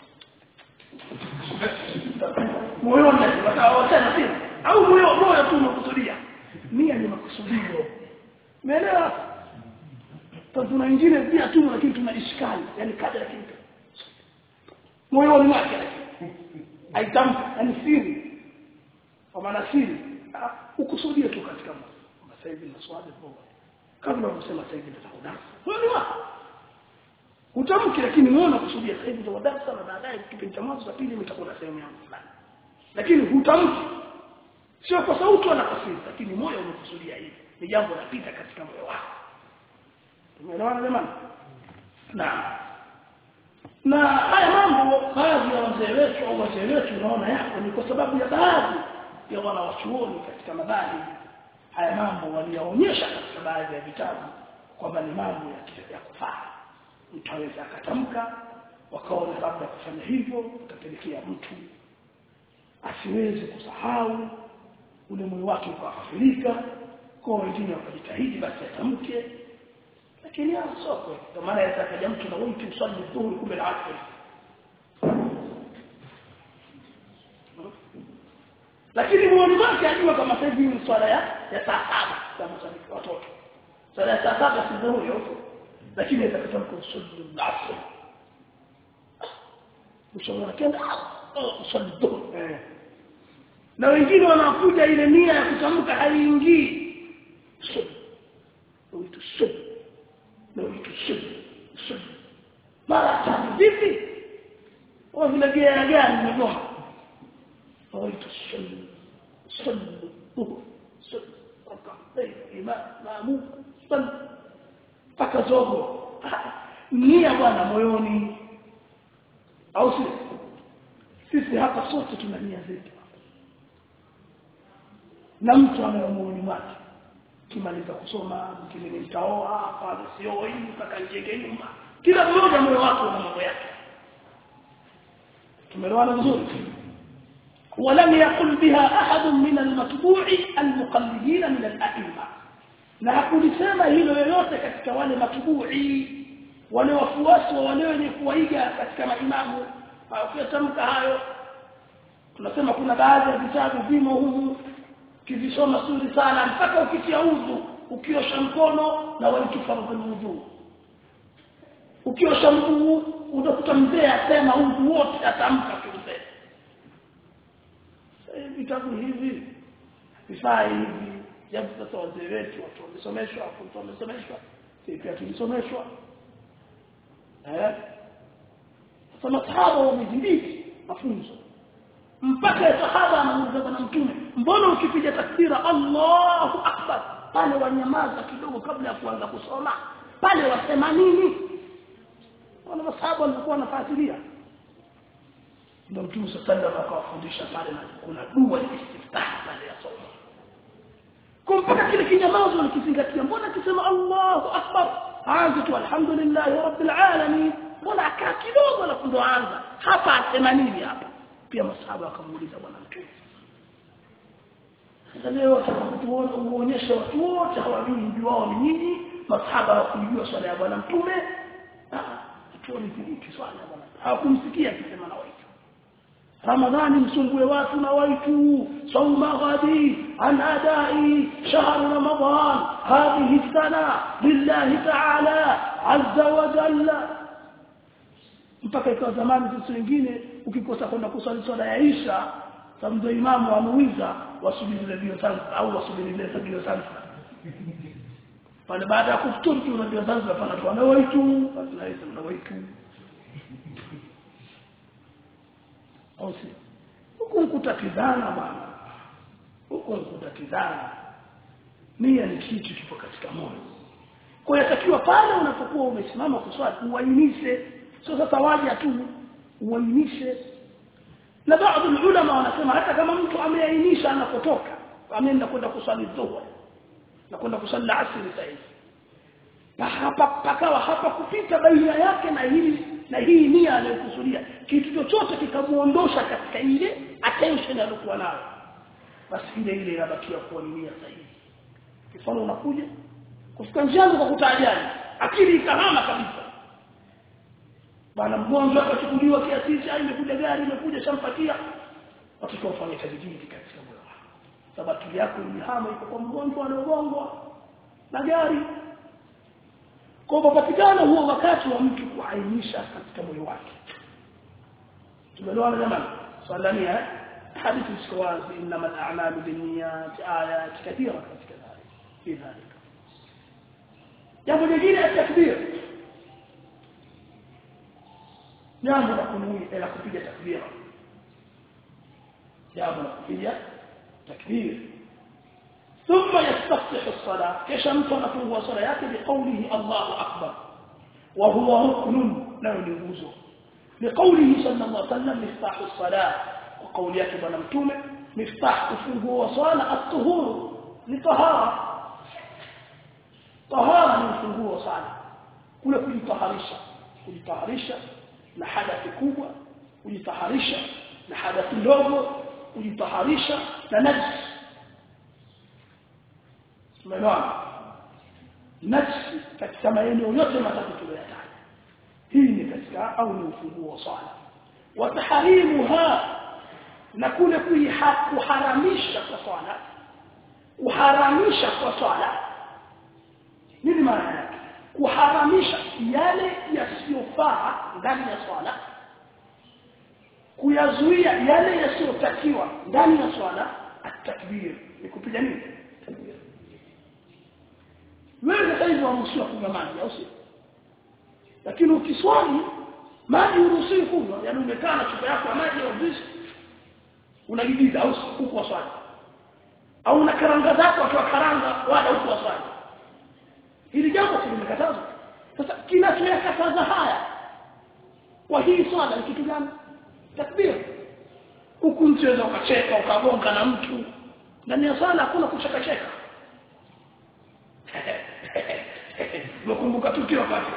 moyoni watawasema sio au moyo moyo tu umekusudia nia ni makusudio umeelewa sasa tuna wengine pia tu lakini tuna ishkali yani kaja lakini moyoni mwake lakini aitamka yani siri kwa maana siri ah, ukusudie tu katika moyo sasa hivi na swali kwa kabla unasema sasa hivi nitakudarasa moyoni wako utamki lakini muone kusudia sasa hivi nitakudarasa na baadaye kipindi cha mwanzo cha pili nitakuwa na sehemu yangu fulani lakini hutamki sio kwa sauti wala kwa siri lakini moyo umekusudia hivi ni jambo lapita katika moyo wako tumeelewana jamani naam na haya mambo baadhi ya wazee wetu au wazee wetu unaona yako ni kwa sababu ya baadhi ya wanawachuoni katika mabadi haya mambo waliyaonyesha katika baadhi ya vitabu kwamba ni mambo ya, ya kufaa mtu aweza akatamka wakaona labda kufanya hivyo utapelekea mtu asiweze kusahau ule moyo wake ukafurika kwa wengine wakajitahidi basi atamke lakini hapo sio kweli kwa maana yatakaja mtu na wewe usali dhuhuri kumbe na asri lakini muone wake ajua kama sasa hivi ni swala ya ya saa saba kama swali kwa watoto swala ya saa saba si dhuhuri huko lakini atakata kusali asri ushauri kenda usali dhuhuri na wengine wanakuja ile nia ya kutamka haiingii uitu sub na uitu sub sub mara tatu vipi au vile gea gani nimegoma uitu sub sub sub ima maamu sub paka zogo nia bwana moyoni au si sisi hapa sote tuna nia zetu na mtu anayemuoni mwake kimaliza kusoma mkini nitaoa hapa sioi mpaka njenge nyumba kila mmoja moyo wake una mambo yake tumeelewana vizuri ولم يقل بها أحد من المتبوع المقلدين من الأئمة na hakulisema hilo yoyote katika wale matubui wale wafuasi wa wale wenye kuwaiga katika maimamu ukitamka hayo tunasema kuna baadhi ya vitabu vimo humu kivisoma suri sana mpaka ukitia udhu ukiosha mkono na walitufaradhul udhu ukiosha mguu utakuta mzee asema udhu wote atamka kimzee vitabu hivi vifaa hivi japo sasa wazee wetu watu wamesomeshwa watu wamesomeshwa sisi pia tulisomeshwa eh sasa masahaba wamezindiki mafunzo mpaka sahaba anamuuliza bwana mtume mbona ukipiga takbira Allahu akbar pale wanyamaza kidogo kabla ya kuanza kusoma pale wasema nini wana masahaba walikuwa wanafuatilia ndio mtume sallallahu akawafundisha pale na kuna dua ya istiftah pale ya somo kwa mpaka kile kinyamazo nikizingatia mbona kisema Allahu akbar aanze tu alhamdulillah rabbil alamin mbona akaa kidogo alafu ndo aanza hapa asema nini hapa pia masahaba wakamuuliza bwana mtume sasa leo tuone uonyeshe watu wote hawajui mji wao ni nini masahaba hawakujua swala ya bwana mtume tuone vipi swala ya bwana hawakumsikia akisema na waitu ramadhani msumbue watu na waitu sauma ghadi an adai shahr ramadan hadhihi sana lillahi ta'ala azza wa jalla mpaka ikawa zamani sisi wengine ukikosa kwenda kuswali swala ya Isha samdo imamu amuiza wasubiri redio Zanzibar au wasubiri ile redio Zanzibar pale baada ya kufuturu tu redio Zanzibar pana tu anawaitu basi na Isha anawaitu au si huko kutatizana bwana huko kutatizana nia ni kitu kipo katika moyo kwa hiyo yatakiwa pale unapokuwa umesimama kuswali uainishe sio sasa waje tu uainishe na baadhi ulama wanasema hata kama mtu ameainisha anapotoka ameenda kwenda kuswali dhuhur na kwenda kuswali asri sahihi na hapa pakawa hapa kupita baina yake na hili na hii nia aliyokusudia kitu chochote kikamuondosha katika ile attention aliyokuwa nayo basi ile ile inabakia kuwa ni nia sahihi mfano unakuja kufika njiani kwa kutajani akili ikahama kabisa bana mgonjwa akachukuliwa kiasi cha imekuja gari imekuja shampatia watoto wafanye tajididi katika moyo wako sababu akili yako ilihama iko kwa mgonjwa anaogongwa na gari kwa papatikana huo wakati wa mtu kuainisha katika moyo wake tumeelewana jamani swala ni hadithi ziko wazi innamal a'malu binniyat ayat kathira katika dhalik fi dhalik jambo jingine takbir jambo la kunui la kupiga takbira jambo la kupiga takbir ثم يستفتح الصلاة كيش أنت نفوه صلاة بقوله الله أكبر وهو ركن لا يجوزه لقوله صلى الله عليه وسلم مفتاح الصلاة وقول يكب نمتومه مفتاح كفوه وصالة الطهور لطهارة طهارة من فوه وصالة كل kujitaharisha kujitaharisha na hadathi kubwa kujitaharisha na hadathi ndogo kujitaharisha na najisi tumeelewana nafsi katika maeneo yote matatu tuliyotaja hii ni katika au ni ufunguo wa swala wa tahrimuha na kule kuharamisha kwa swala kuharamisha kwa swala nini maana yake kuharamisha yale yasiyofaa ndani ya swala kuyazuia yale yasiyotakiwa ndani ya swala at-takbir ni kupiga nini takbir wewe sasa hivi waruhusiwa kunywa maji au sio lakini ukiswali maji uruhusiwi kunywa yaani umekaa na chupa yako ya maji au juice unajibiza au huko swali au una karanga zako akiwa karanga wala huko swali hili jambo limekatazwa sasa kinachoyakataza haya kwa hii swala ni kitu gani takbir huku mcheza ukacheka ukagonga na mtu ndani ya swala hakuna kucheka cheka Nakumbuka tukio wakati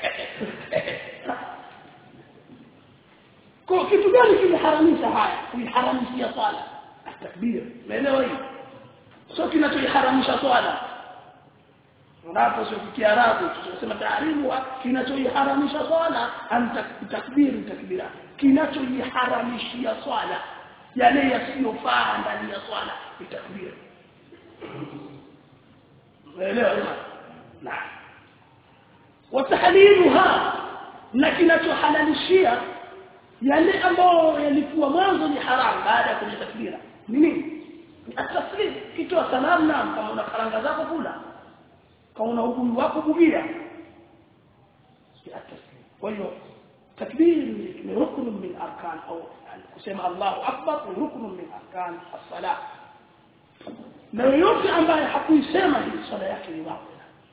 Kwa kitu gani kimeharamisha haya? Kuiharamishia swala. Takbir. Umeelewa hii? Sio kinachoiharamisha swala. Unapo sio kiarabu tunasema taarimu kinachoiharamisha swala anta takbiri takbira. Kinachoiharamishia swala yale yasiyofaa ndani ya swala ni takbir. Umeelewa hii? Naam. watahliluha na kinachohalalishia yale ambayo yalikuwa mwanzo ni haramu baada ya kuleta takbira ni nini ataslim kitoa salamu na kama una karanga zako kula kama una ubuyu wako bugia ataslim kwa hiyo takbir ni rukn min arkan au kusema Allahu akbar ni rukn min arkan as-salah na yoyote ambaye hakuisema hii swala yake ni wapi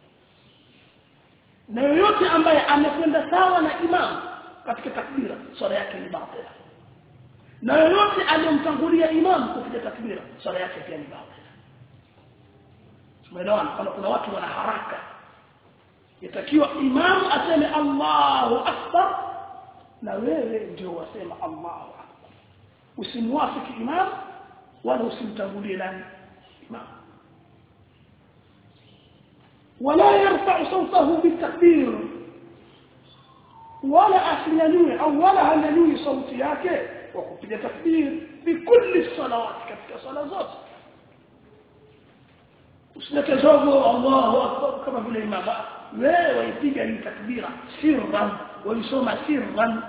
na yoyote ambaye amekwenda sawa na imam katika takbira swala yake ni batila na yoyote aliyomtangulia imam kupiga takbira swala yake pia ni batila tumeelewana kana kuna watu wana haraka yatakiwa imam aseme Allahu akbar na wewe ndio wasema Allahu akbar usimwafiki imam wala usimtangulie nani imam ولا يرفع صوته بالتكبير ولا أسننوي أو ولا هننوي صوتي yake وكبير تكبير بكل الصلوات كتك صلاة ذات usilete zogo Allahu akbar kama vile imama wewe waipiga hii takbira sirran waisoma sirran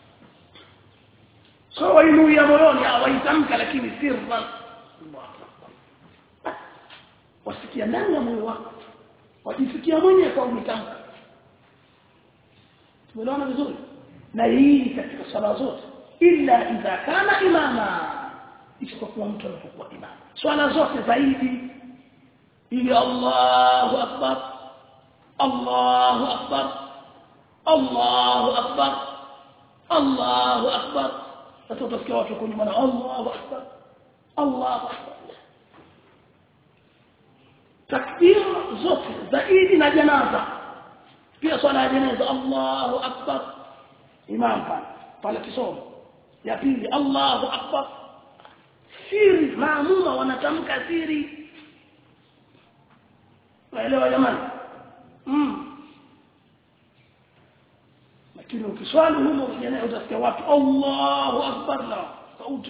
so wainuia moyoni hawaitamka lakini sirran Allahu akbar wasikia ndani ya moyo wako wajisikia mwenyewe kwa umetamka tumeelewana vizuri na hii katika sala zote illa idha kana imama isipokuwa mtu anapokuwa imama swala zote zaidi ili Allahu akbar Allahu akbar Allahu akbar Allahu akbar sasa utasikia watu kwenye maana Allahu akbar Allahu akbar takbir zote zaidi na janaza pia swala ya janaza Allahu akbar imam pale pale kisomo ya pili Allahu akbar siri maamuma wanatamka siri waelewa jamani mm. lakini ukiswali humo jana utasikia watu Allahu akbar na sauti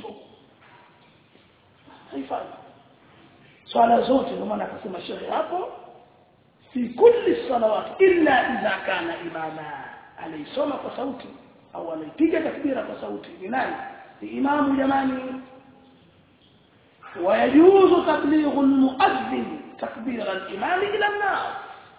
haifai swala zote ndio maana akasema shehe hapo fi kulli salawat illa idha kana imama anaisoma kwa sauti au anaipiga takbira kwa sauti ni nani ni imamu jamani ويجوز تبليغ المؤذن تكبير الإمام إلى الناس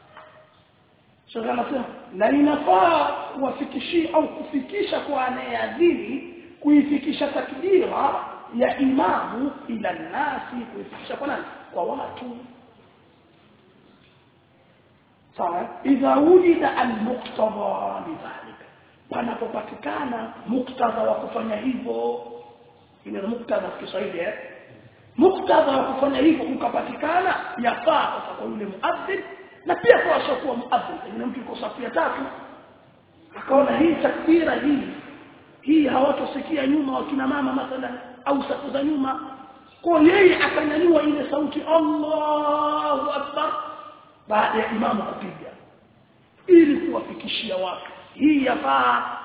شغال سema na inafaa kuwafikishia au kufikisha kwa anayeadhini kuifikisha takbira ya imamu ila nasi kuifikisha kwa nani kwa watu sawa idha wujida almuqtada lidhalika panapopatikana muktadha wa kufanya hivyo ile muktadha Kiswahili eh muktadha wa kufanya hivyo ukapatikana yafaa sasa kwa yule muadhdhin na pia kwa wasiokuwa muadhdhin pengine mtu yuko safu ya tatu akaona hii takbira hii hii hawatosikia nyuma wakina mama mathalan au safu za nyuma kwa yeye akanyanyua ile sauti Allahu akbar baada ya imamu kupiga ili kuwafikishia watu hii yafaa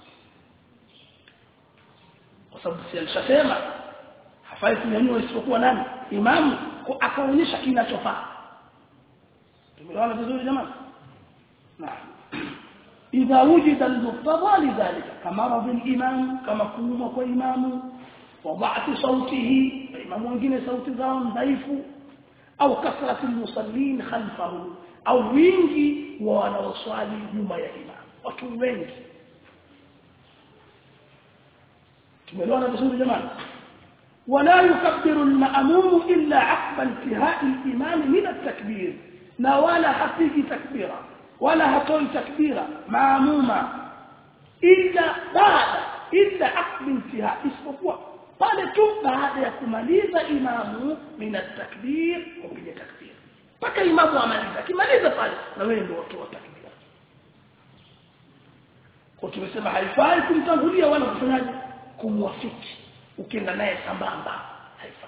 kwa sababu si alishasema hafai kunyanyua isipokuwa nani imamu akaonyesha kinachofaa tumeelewana vizuri jamani naam idha wujida al-muqtada lidhalika kama radhi al-imam kama kuuma kwa imamu wadha'ati sautihi imamu wengine sauti zao dhaifu au kasrati al-musallin khalfahu au wingi wa wanaoswali nyuma ya imam watu wengi tumeelewana vizuri jamani ولا يكبر المأموم إلا عقب انتهاء الإمام من التكبير لا ولا حفيج تكبيرا ولا هتوي تكبيرا مأموما إلا بعد إلا عقب انتهاء isipokuwa pale tu baada ya kumaliza imamu min at-takbir kupiga takbir mpaka imamu amaliza akimaliza pale na wewe ndio watu wa takbir kwa tumesema haifai kumtangulia wala kufanyaje kumwafiki ukienda naye sambamba haifai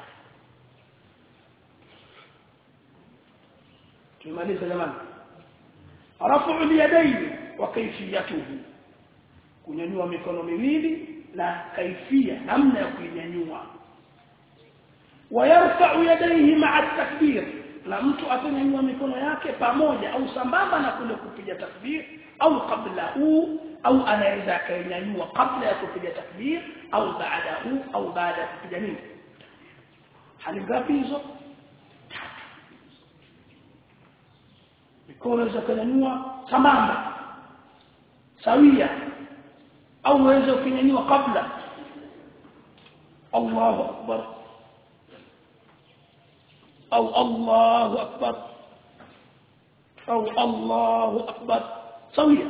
tumaliza jamani rafu yadaini wa kaifiyatuhu kunyanyua mikono miwili na kaifia namna ya kuinyanyua wayarfa'u yadayhi ma'a takbir na mtu atanyanyua mikono yake pamoja au sambamba na kule kupiga takbir au qablahu au anaweza akainyanyua kabla ya kupiga takbir au baadahu au baada ya kupiga nini hali ngapi hizo tatu mikono za kunyanyua sambamba sawia au unaweza kunyanyua kabla Allahu akbar au Allahu akbar au Allahu akbar sawia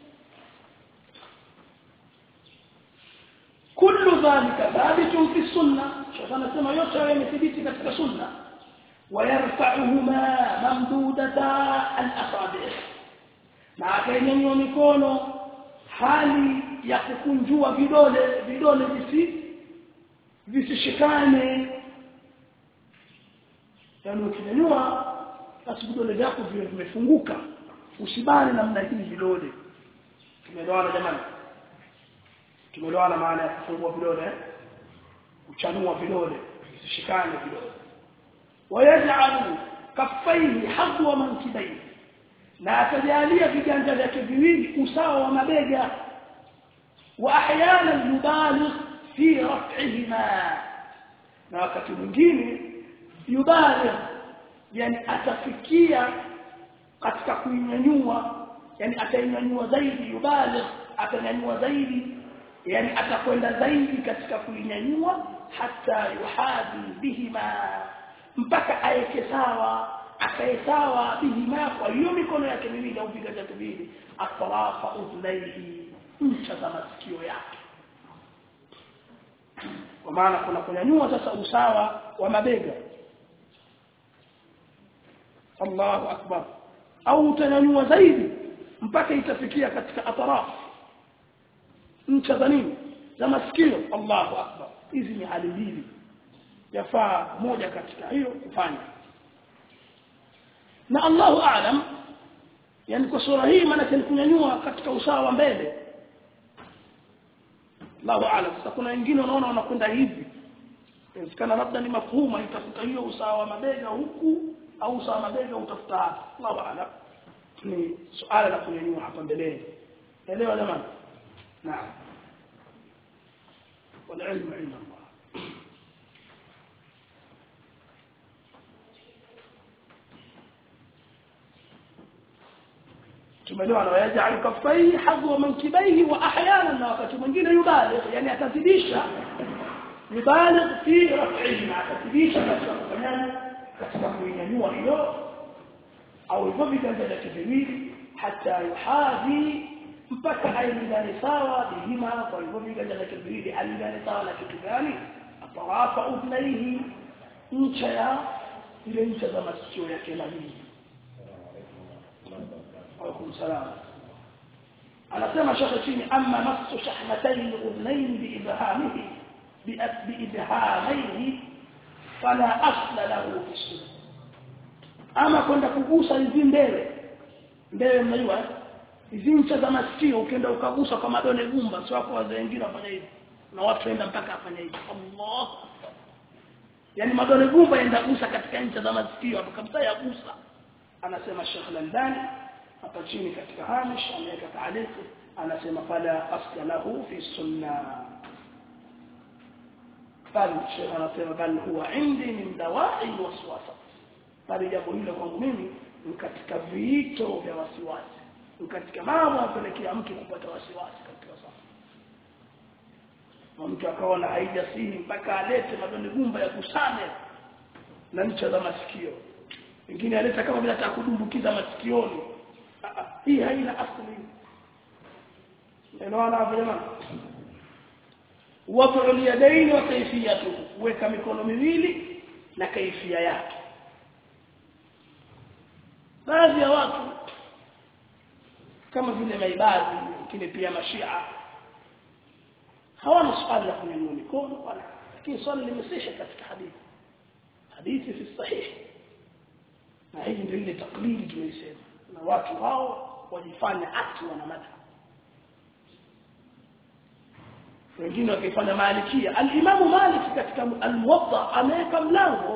كل ذلك ثابت في السنة شوف أنا سمع يوسف يمثبت في السنة ويرفعهما ممدودتا الأصابع مع كين يونيكونو hali ya kukunjua vidole vidole visi visishikane yaani ukinyanyua basi vidole vyako viwe vimefunguka usibane namna hii vidole tumeelewana jamani tumeelewana maana ya kufungua vidole kuchanua vidole visishikane vidole wayaj'alu kaffaihi hadwa mankibaihi na atajalia viganja vyake viwili usawa wa mabega wa ahyana yubaligh fi raf'ihima na wakati mwingine yubaligh yani atafikia katika kuinyanyua yani atainyanyua zaidi yubaligh atanyanyua zaidi yani atakwenda zaidi katika kuinyanyua hata yuhadi bihima mpaka aeke sawa akae sawa bihima kwa hiyo mikono yake miwili au viganja vyake viwili atrafa udhnaihi ncha za masikio yake kwa maana kuna kunyanyua sasa usawa wa mabega Allahu akbar au utanyanyua zaidi mpaka itafikia katika atraf ncha za nini za masikio Allahu akbar hizi ni hali mbili yafaa moja katika hiyo kufanya na Allahu aalam yani kwa sura hii maana ni kunyanyua katika usawa wa mbele Allahu aalam sasa kuna wengine unaona wanakwenda hivi inawezekana labda ni mafhuma itafuta hiyo usawa wa mabega huku au usawa wa mabega utafuta hapa Allahu aalam ni suala la kunyanyua hapa mbeleni elewa jamani naam والعلم عند الله tumeelewa na yaj'al kaffayhi hadwa mankibaihi wa ahyana na wakati mwingine yubaligh yani atazidisha yubaligh fi raf'ihi atazidisha katika kufanyaje katika kuinyanyua hiyo au hivyo viganja vyake viwili hata yuhadhi mpaka ailingane sawa bihima kwa hivyo viganja vyake viwili alingane sawa na kitu gani atarafa udnaihi ncha ya ile ncha za masikio yake mawili عليكم السلام anasema shekhe chini amma masu shahmatayn udhnayn biibhamihi biibhamaihi fala asla lahu fi sunna ama kwenda kugusa hizi mbele mbele mnajua hizi ncha za masikio ukienda ukagusa kwa madole gumba sio hapo wazee wengine wafanya hivi na watu waenda mpaka afanya hivi Allah yani madole gumba enda gusa katika ncha za masikio hapo kabisa yagusa anasema Sheikh Landani hapa chini katika hamish ameweka taarifu anasema fala asla lahu fi sunna bal Sheikh anasema bal huwa indi min dawa'i waswasa bali jambo hilo kwangu mimi ni katika viito vya wasiwasi ni katika mambo yanapelekea mtu kupata wasiwasi katika safa na mtu akaona haijasini mpaka alete madonde gumba ya kusane na ncha za masikio wengine aleta kama vile atakudumbukiza masikioni hii haina asili elewana hapo jamani wad'u al-yadayn wa kayfiyatuhu weka mikono miwili na kaifia yake baadhi ya watu kama vile maibadhi wengine pia mashia hawana swali la kunyanyua mikono wala lakini swali limesisha katika hadithi hadithi fi sahihi na hii ndio ile taklidi tumeisema na watu hao wajifanya ati wana madha wengine wakifanya malikia al-Imam Malik katika al-Muwatta ameweka mlango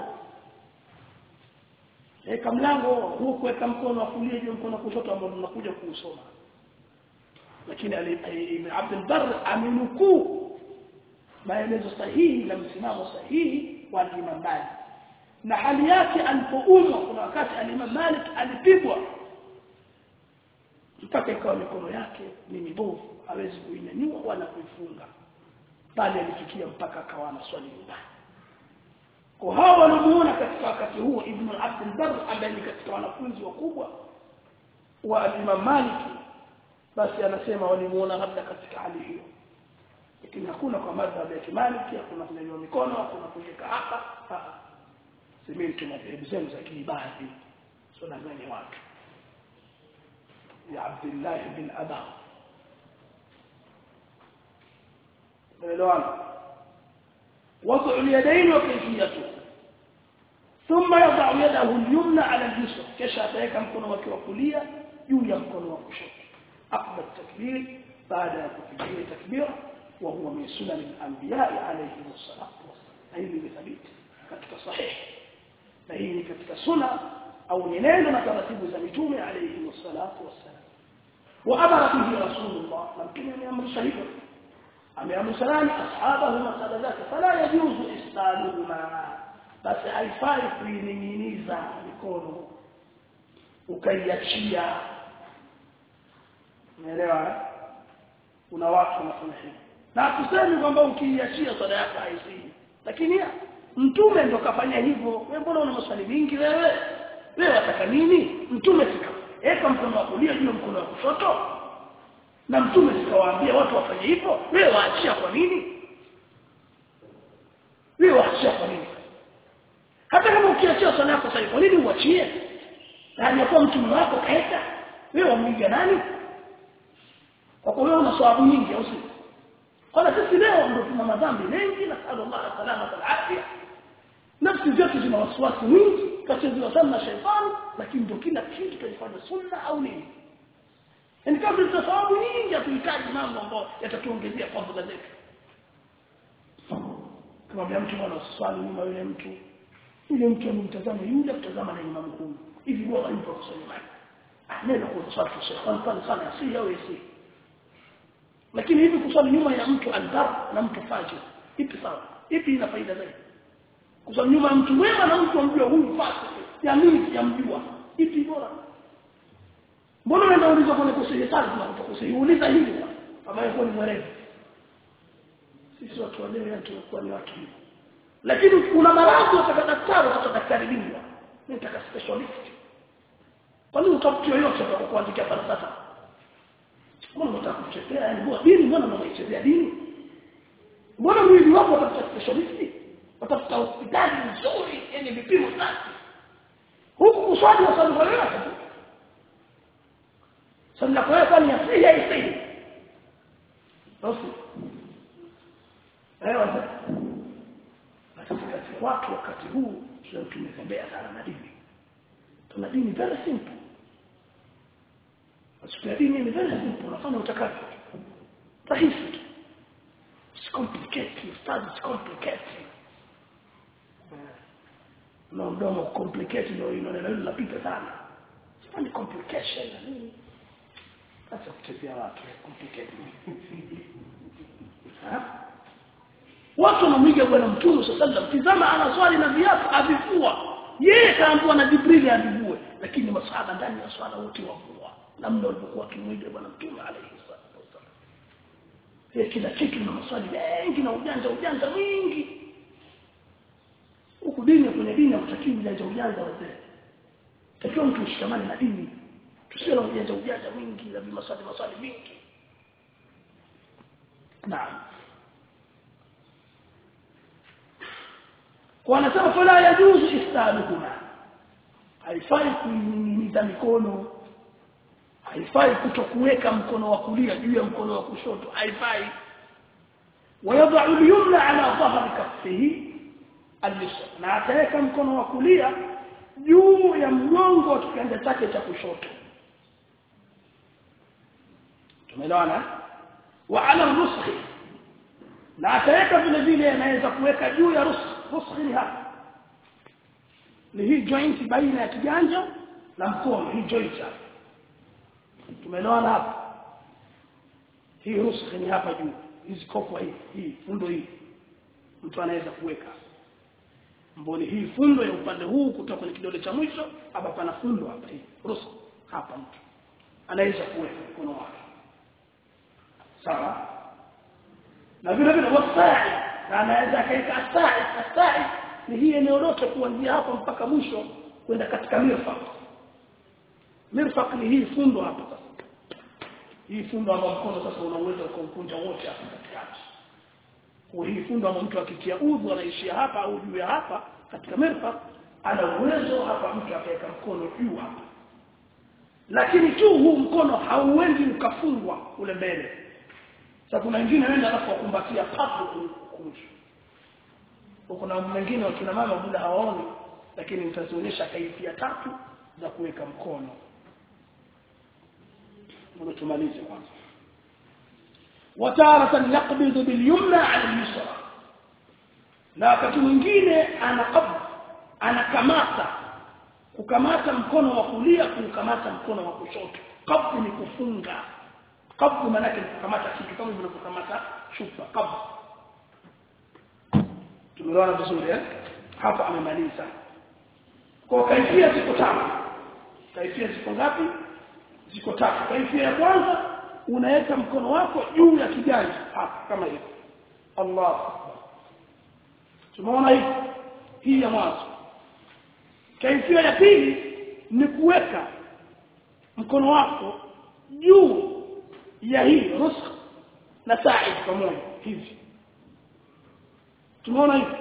weka mlango huo kuweka mkono wa kulia juu mkono wa kushoto ambao tunakuja kuusoma lakini Ibn Abd al-Barr amenukuu maelezo sahihi na msimamo sahihi wa Imam Malik na hali yake alipoumwa kuna wakati al-Imam Malik alipigwa mpaka ikawa mikono yake ni mibovu hawezi kuinyanyua wala kuifunga bali alifikia mpaka akawa na swali nyumbani kwa hao wanamuona katika wakati huo Ibn Abd al-Barr ambaye ni katika wanafunzi wakubwa wa Imam Malik basi anasema walimuona labda katika hali hiyo lakini hakuna kwa madhhabu ya Maliki hakuna kunyanyua mikono hakuna kuweka hapa semeni madhehebu zenu za kiibadi sio nadhani watu ya Abdullah bin Aba elewana وضع اليدين وكيفيته ثم يضع يده اليمنى على اليسرى كشا ataweka mkono wake wa kulia juu ya mkono wa kushoto akbar takbir baada ya kupigia takbira wa huwa min sunan al-anbiya alayhi wassalatu wassalam hili ni thabiti katika sahihi na hii ni katika sunna au ni neno na taratibu za mitume alayhi wassalatu wassalam wa amara bihi rasulullah na mtume ameamrisha hivyo ameamrisha nani ashabahu na sada zake fala yajuzu istaluhuma basi haifai kuining'iniza mikono ukaiachia umeelewa kuna watu wanafanya hivyo na tuseme kwamba ukiiachia sada yako haisii lakini mtume ndo kafanya hivyo wewe mbona una maswali mingi wewe wewe wataka nini mtume sika eka mkono wa kulia juu ya mkono wa kushoto na mtume sikawaambia watu wafanye hivyo wewe waachia kwa nini wewe waachia kwa nini hata kama ukiachia swala yako sasa kwa nini uachie na aliyekuwa mtume wako kaeka wewe wamwiga nani kwa kuwa wewe una sababu nyingi au si kwa sisi leo ndio tuna madhambi mengi na sallallahu salama wal afya nafsi zetu zina wasiwasi mwingi kachezewa sana na shetani lakini ndio kila kitu tunafanya sunna au nini yani kama tuna sababu nyingi hatuhitaji mambo ambayo yatatuongezea fadhila zetu kama vile mtu mwana uswali nyuma yule mtu yule mtu amemtazama yule kutazama na imamu huyu hivi bora yupo kusoma maji neno kwa swali kwa shetani pale sana si au si lakini hivi kuswali nyuma ya mtu aldar na mtu fajir ipi sawa ipi ina faida zaidi kuswali nyuma ya mtu mwema na mtu amjua huyu fasik ya mimi sijamjua ipi bora mbona unaenda uliza kwenye kusiri sana tunakuta kusiri uliza hili ambaye kwa ni mwerevu sisi watu wa leo tunakuwa ni watu lakini kuna maradhi utaka daktari utaka daktari bingwa nitaka specialist kwa nini utafuti yoyote atakuandikia falsafa mbona unataka kuchezea yani mbona dini mbona unaichezea dini mbona mwili wako utafuta specialist utafuta hospitali nzuri yenye vipimo safi huku kuswali wa swali kwa yoyote tu swali la kwa kwani asili ya asili basi eh wazee katika watu wakati huu leo tumetembea sana na dini tuna dini very simple Siku ya dini ni very simple, unafanya utakavyo. Rahisi tu. Usicomplicate, ustadi usicomplicate. Na mdomo complicate ndio ino neno hilo lapita sana. Sifanyi complication na nini? Acha kutetea watu complicate. Watu wanamwiga bwana Mtume sallallahu alaihi wasallam. Tizama ana swali na viatu avivua. Yeye kaambiwa na Jibril avivue, lakini masahaba ndani ya swala wote wavua namna walivyokuwa kimwiga bwana mtume alayhi salatu wasallam yeye kila kitu na maswali mengi na ujanja ujanja mwingi huku dini kwenye dini hakutakiwi ujanja ujanja wazee takiwa mtu ushikamane na dini tusiwe na ujanja ujanja mwingi na maswali maswali mingi naam wanasema fala yajuzu istaluhuma haifai kuingiza mikono haifai kutokuweka mkono wa kulia juu ya mkono wa kushoto haifai ويضع اليمنى على ظهر كفه اليسرى na ataweka mkono wa kulia juu ya mgongo wa kiganja chake cha kushoto tumeelewana wa ala ruskhi na ataweka vile vile anaweza kuweka juu ya ruskhi ruskhi ni hapa ni hii joint baina ya kiganja na mkono hii joint hapa tumeelewana hapa hii ruskhi ni hapa juu hizi kopo hii hii fundo hii mtu anaweza kuweka mboni hii fundo ya upande huu kutoka kwenye kidole cha mwisho hapa pana fundo hapa hii ruskhi hapa mtu anaweza kuweka mkono wake sawa na vile vile wasai na anaweza akaika asai asai ni hii eneo lote kuanzia hapa mpaka mwisho kwenda katika mirfaq mirfaq ni hii fundo hapa sasa hii fundo ambayo mkono sasa unaweza ukamkunja wote hapa katikati kwa hii fundo ambayo mtu akitia udhu anaishia hapa au juu ya hapa katika mirfaq ana uwezo hapa mtu akaweka mkono juu hapa lakini tu huu mkono hauendi ukafungwa ule mbele sasa kuna wengine wenda alafu wakumbatia papo kumshu kuna mwingine wakina mama muda hawaoni lakini nitazionyesha kaifia tatu za kuweka mkono ndio tumalize kwanza wataratan yaqbidu bilyumna ala al-yusra na wakati mwingine anaqab anakamata kukamata mkono wa kulia kukamata mkono wa kushoto qabd ni kufunga qabd maana yake kukamata kitu kama vile kukamata chupa qabd tumeona vizuri eh hapa amemaliza kwa kaifia ziko tatu kaifia ziko ngapi ziko tatu kaifia ya kwanza unaweka mkono wako juu ya kiganja hapa kama hivi Allah tumeona hivi hii ya mwanzo kaifia ya pili ni kuweka mkono wako juu ya hii rusk na sa'i pamoja hivi tumeona hivi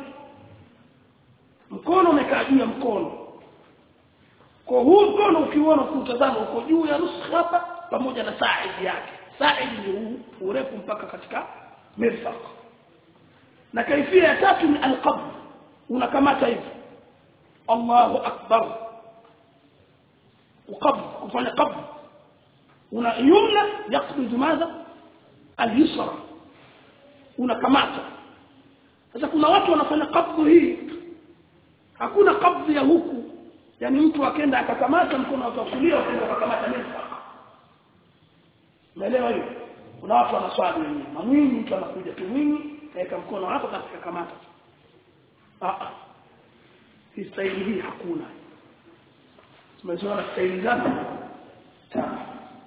mkono umekaa juu ya mkono kwa huu mkono ukiona kutazama uko juu ya nusu hapa pamoja na sa'id yake sa'id ni huu urefu mpaka katika mirfaq na kaifia ya tatu ni alqabd unakamata hivi Allahu akbar uqabd kufanya qabd una yumna yaqbid madha al-yusra unakamata sasa kuna watu wanafanya qabd hii hakuna qabd ya huku yani mtu akenda akakamata mkono wa kulia akaenda akakamata mirfaq umeelewa hiyo kuna watu wanaswali wenyewe mamwini mtu anakuja tu mwinyi kaeka mkono wako katika kamata ah ah hii staili hii hakuna tumezoea staili ngapi tano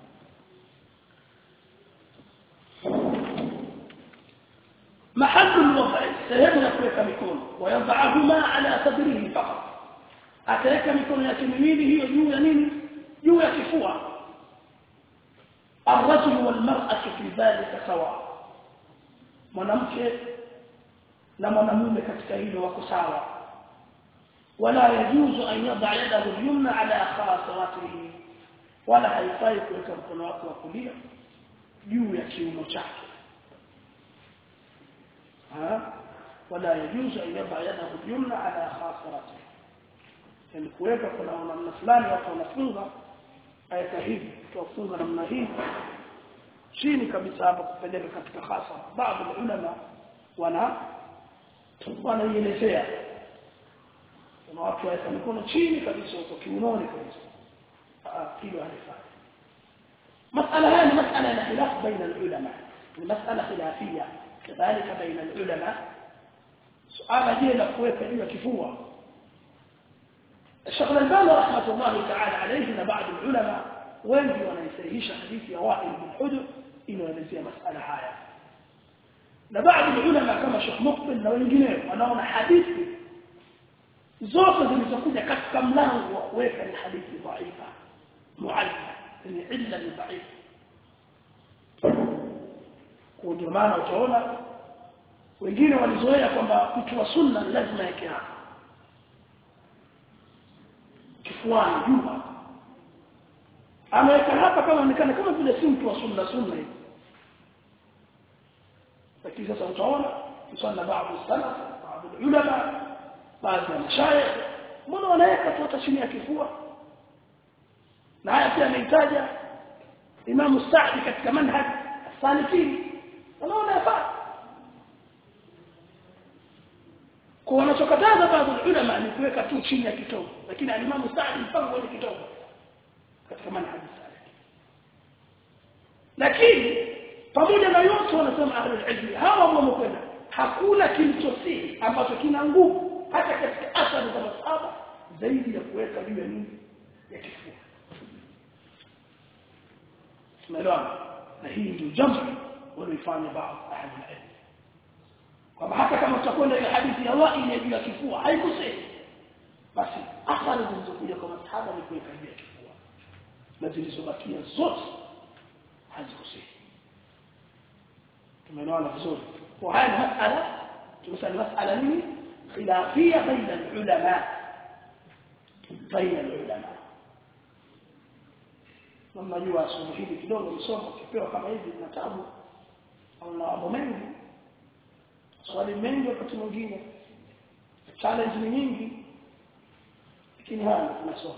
محل الوضع سيبنى kuweka mikono ويضعهما على صدره فقط ataweka mikono yake miwili hiyo juu ya nini juu ya kifua الرجل والمرأة في ذلك سواء mwanamke na mwanamume katika hilo wako sawa wala yajuzu an yadha yadahu al-yumna ala khasaratihi wala haifai kuweka mkono wake wa kulia juu ya kiuno chake ha wala yajuzu an yadha yadahu al-yumna ala khasaratihi yani kuweka kuna namna fulani watu wanafunga ayata hivi tuwafunga namna hii chini kabisa hapa kupeleka katika hasa baadhi ya ulama wana wanaielezea kuna watu waweka mikono chini kabisa huko kiunoni kabisa hilo halifai مسألة هذه مسألة خلاف بين العلماء المسألة خلافية كذلك بين العلماء سؤال جيل كويت إلى كفوة الشيخ الألباني رحمة الله تعالى عليه بعض العلماء wengi wanaisahihisha hadithi ya Wa'il bin Hujr inaelezea masala haya na baadhi ya ulama kama Sheikh Muqbil na wengineo wanaona hadithi zote zilizokuja katika mlango wa kuweka ni hadithi dhaifa muallima ni illa ni dhaifa kwa ndio maana utaona wengine walizoea kwamba mtu wa sunna lazima yake hapa kifuani juu ameweka hapa kama onekana kama vile si mtu wa sunna sunna hivi lakini sasa utaona msana baadhi salaf baadhi ulama baadhi ya mashayikh mbona wanaweka tu hata chini ya kifua na haya pia amehitaja Imam Sa'di katika manhaj salikin wanaona yafaa kwa wanachokataza baadhi ulama ni kuweka tu chini ya kitovu lakini alimamu Sa'di mpaka kwenye kitovu katika manhaji salih lakini pamoja na yote wanasema ahlul ilmi hawa wamekwenda hakuna kilichosihi ambacho kina nguvu hata katika athari za masahaba zaidi ya kuweka juu ya nini ya kifua tumeelewana na hii ndio jambo walioifanya baadhi ahlul ilmi kwamba hata kama tutakwenda ile hadithi ya wa'il ya juu ya kifua haikusihi basi athari zilizokuja kwa masahaba ni kuweka juu ya kifua na zilizobakia zote hazikusihi tumeelewana vizuri kwa haya ni masala tumesema masala nini khilafia baina ulama baina ulama mnajua somo hili kidogo msomo kipewa kama hivi na tabu au na mambo mengi swali mengi wakati mwingine challenge ni nyingi lakini haya tunasoma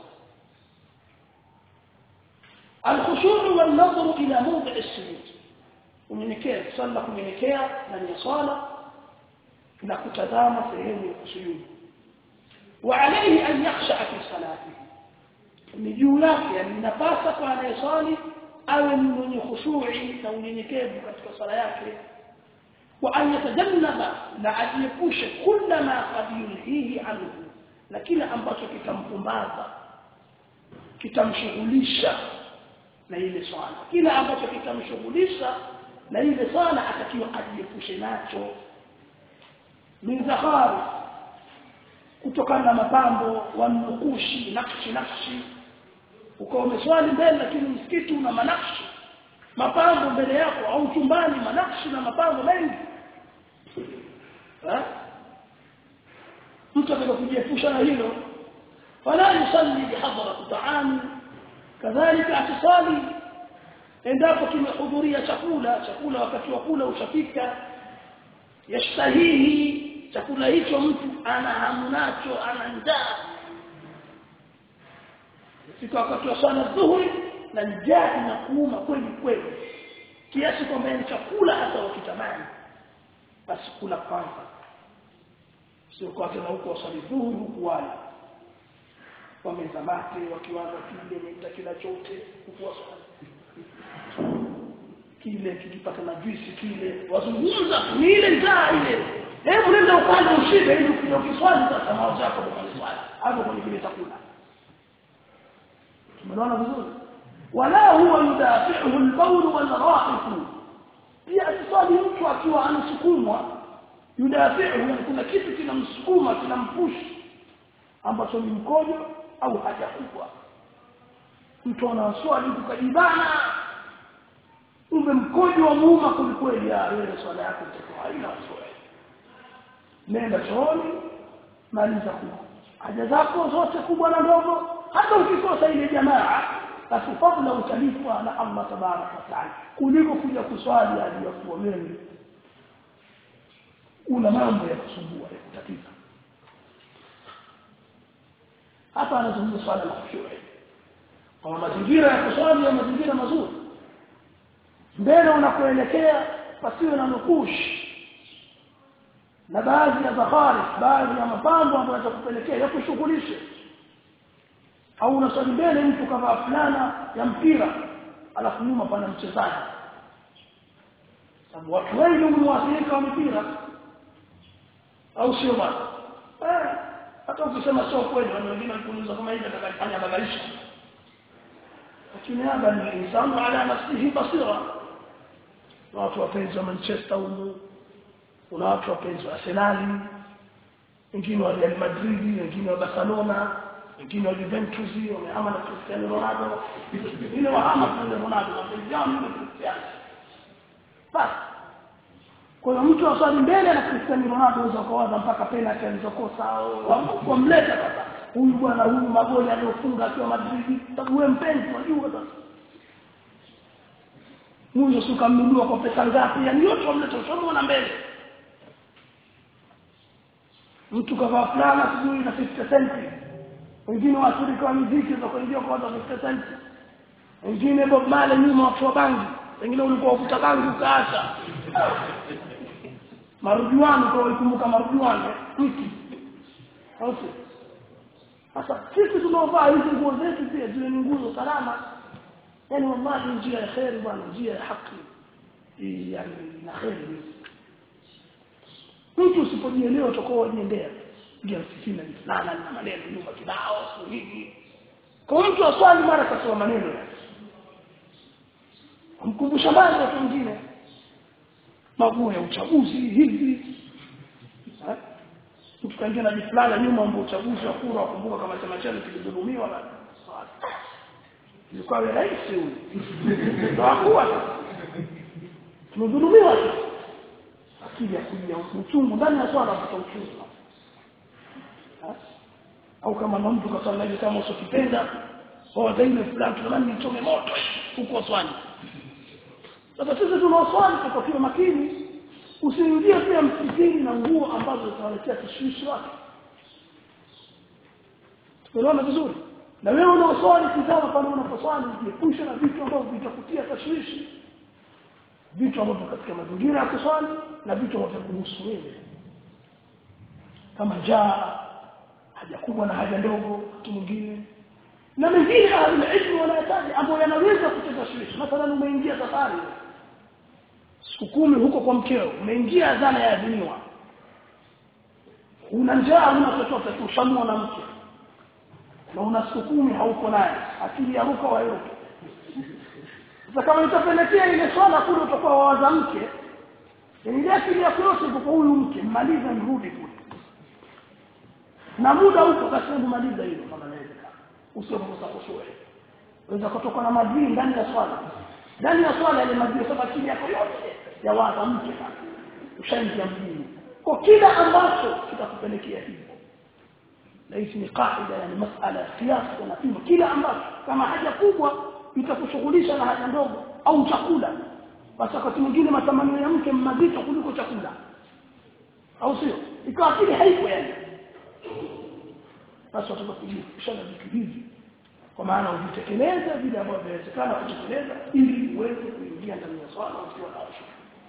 الخشوع والنظر إلى موضع السجود unyenyekea swala kunyenyekea ndani ya swala na kutazama sehemu ya kusujudu wa alayhi an yakhsha fi salatihi ni juu yake yani inapasa kwa anayeswali awe ni mwenye khushu'i na unyenyekevu katika swala yake wa an yatajannaba na ajiepushe kila ma qad yulhihi anhu na kila ambacho kitampumbaza kitamshughulisha na ile swala kila ambacho kitamshughulisha na ile swala atakiwa ajiepushe nacho min zakhari kutokana na mapambo wa nukushi nakshi nakshi ukawa umeswali mbele lakini msikiti una manakshi mapambo mbele yako au chumbani manakshi na mapambo mengi ha? mtu ataka kujiepusha na hilo wala yusalli bihadrat ta'ami kadhalika atisali endapo kimehudhuria chakula chakula wakati wa kula ushafika yastahihi chakula hicho mtu ana hamu nacho ana njaa fika wakati wa swala dhuhuri na njaa inakuuma kweli kweli kiasi kwamba ni chakula hata wakitamani basi kula kwanza sio kwa tena huko waswali dhuhuri huku wala wameza mate wakiwaza kile mita kila chote huku waswali kile kikipata na juisi kile wazungumza ni ile njaa ile hebu nenda ukanda ushibe ili ukija ukiswali sasa mawazo yako kwa swali hapo kwenye kile chakula tumeona vizuri wala huwa yudafi'uhu al-bawl wal-ra'iq pia asiswali mtu akiwa anasukumwa yudafi'uhu kuna kitu kinamsukuma kinampushi ambacho ni mkojo au haja kubwa mtu anaswali kukajibana umbe mkojo wa muuma kulikweli ya wewe swala yako itakuwa haina swali nenda chooni maliza kuwa haja zako zote kubwa na ndogo hata ukikosa ile jamaa basi fadla utalipwa na Allah tabaraka wa taala kuliko kuja kuswali hadi ya kuwa wewe una mambo ya kusumbua ya kutatiza hapa anazungumza swala la khushu'i kwa mazingira ya kuswali ya mazingira mazuri mbele unakoelekea pasiwe na nukush na baadhi ya bahari baadhi ya mapambo ambayo yatakupelekea yakushughulishe au unaswali mbele mtu kavaa fulana ya mpira alafu nyuma pana mchezaji sababu watu wengi humwathirika wa mpira au sio bwana eh hata ukisema sio kweli wale wengine walikuuliza kama hivi atakafanya badilisha lakini hapa ni insanu ala nafsihi basira watu wapenzi wa Manchester humu kuna watu wapenzi wa Arsenal wengine wa Real Madrid wengine wa Barcelona wengine wa Juventus wamehama na Cristiano Ronaldo wengine wahama kwa Ronaldo wapenzi wao ni Cristiano basi kwa hiyo mtu aswali mbele na Cristiano Ronaldo unaweza kuwaza mpaka penalty alizokosa au mleta sasa huyu bwana huyu magoli aliyofunga akiwa Madrid sababu wewe mpenzi unajua sasa Mungu sukamnunua kwa pesa ngapi yani yote wamleta ushamuona mbele mtu kavaa fulana sijui na 50 cent wengine waathirika wa muziki za kuingia kwa watu 50 cent wengine Bob Marley nyuma watu wa bangi wengine ulikuwa ufuta bangi ukaacha marujuani kwa ikumbuka marujuani mti au sasa sisi tunaovaa hizi nguo zetu pia ziwe ni nguo salama yani wallahi njia ya khair bwana njia ya haki yani na khair mtu usipojielewa utakuwa unajiendea ndio sifina ni fulana na maneno nyumba kibao hivi kwa mtu aswali mara kasema maneno yake kumkumbusha mbali watu wengine maguo ya uchaguzi hivi mtu kaingia na jifulana nyuma ambao uchaguzi wa kura wakumbuka kama chama chenu kilidhulumiwa na ilikuwa wewe rais huyu ndio hakuwa tumedhulumiwa akili ya kuja uchungu ndani ya swala kupata uchungu au kama na mtu kasema hivi kama usokipenda au daima fulani tunamani nichome moto huko swali sasa sisi tunaoswali tutakiwa makini usiingie pia msikitini na nguo ambazo zitawaletea tashwishi wake tunaona vizuri na wewe unaoswali kitama pale unaposwali jiepushe na vitu ambavyo vitakutia tashwishi vitu ambavyo katika mazingira ya kuswali na vitu ambavyo kuhusu wewe kama njaa haja kubwa na haja ndogo mtu mwingine na mengine ilmu wanayataja ambayo yanaweza kucheza tashwishi mathalan umeingia safari siku kumi huko kwa mkeo umeingia dhana ya adhiniwa una njaa una chochote ushamua na mke na una siku kumi hauko naye akili ya ruka wayote sasa kama itapelekea ile swala kule utakuwa wawaza mke ile akili yako yote kwa huyu mke maliza nirudi kule na muda huko basi maliza hilo kama inawezekana usiomkosa kushuhe unaweza kutoka na madini ndani ya swala ndani ya swala ile madini sasa chini yako yote ya waza mke ushaingia mjini kwa kila ambacho kitakupelekea hivyo na hii ni kaida yani masala ya kiasi na pimo kila ambacho kama haja kubwa itakushughulisha na haja ndogo au chakula basi wakati mwingine matamanio ya mke mazito kuliko chakula au sio ikawa akili haipo yani basi watoka kujishana vitu hivi kwa maana uvitekeleze vile ambavyo vinawezekana kutekeleza ili uweze kuingia ndani ya swala ukiwa na hofu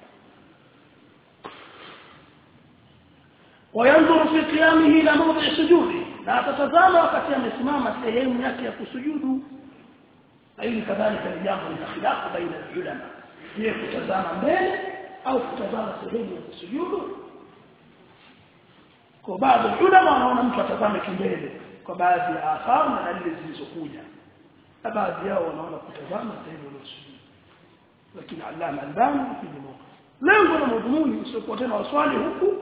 وينظر في قيامه الى موضع سجوده na atatazama wakati amesimama sehemu yake ya kusujudu na hili kadhalika ni jambo la khilafu baina ya ulama je kutazama mbele au kutazama sehemu ya kusujudu kwa baadhi ya ulama wanaona mtu atazame kimbele kwa baadhi ya athari na dalili zilizokuja na baadhi yao wanaona kutazama sehemu ya kusujudu lakini Allama Albani fi lengo la madhumuni usiokuwa tena waswali huku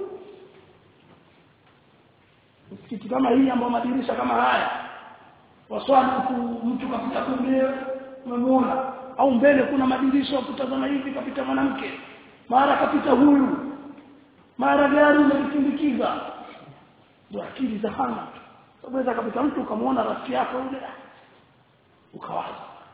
msikiti kama hii ambao madirisha kama haya waswali huku mtu kapita kumbe umemuona au mbele kuna madirisha kutazama hivi kapita mwanamke mara kapita huyu mara gari umelisindikiza ndio akili za hana unaweza kapita mtu ukamwona rafiki yako yule ukawaza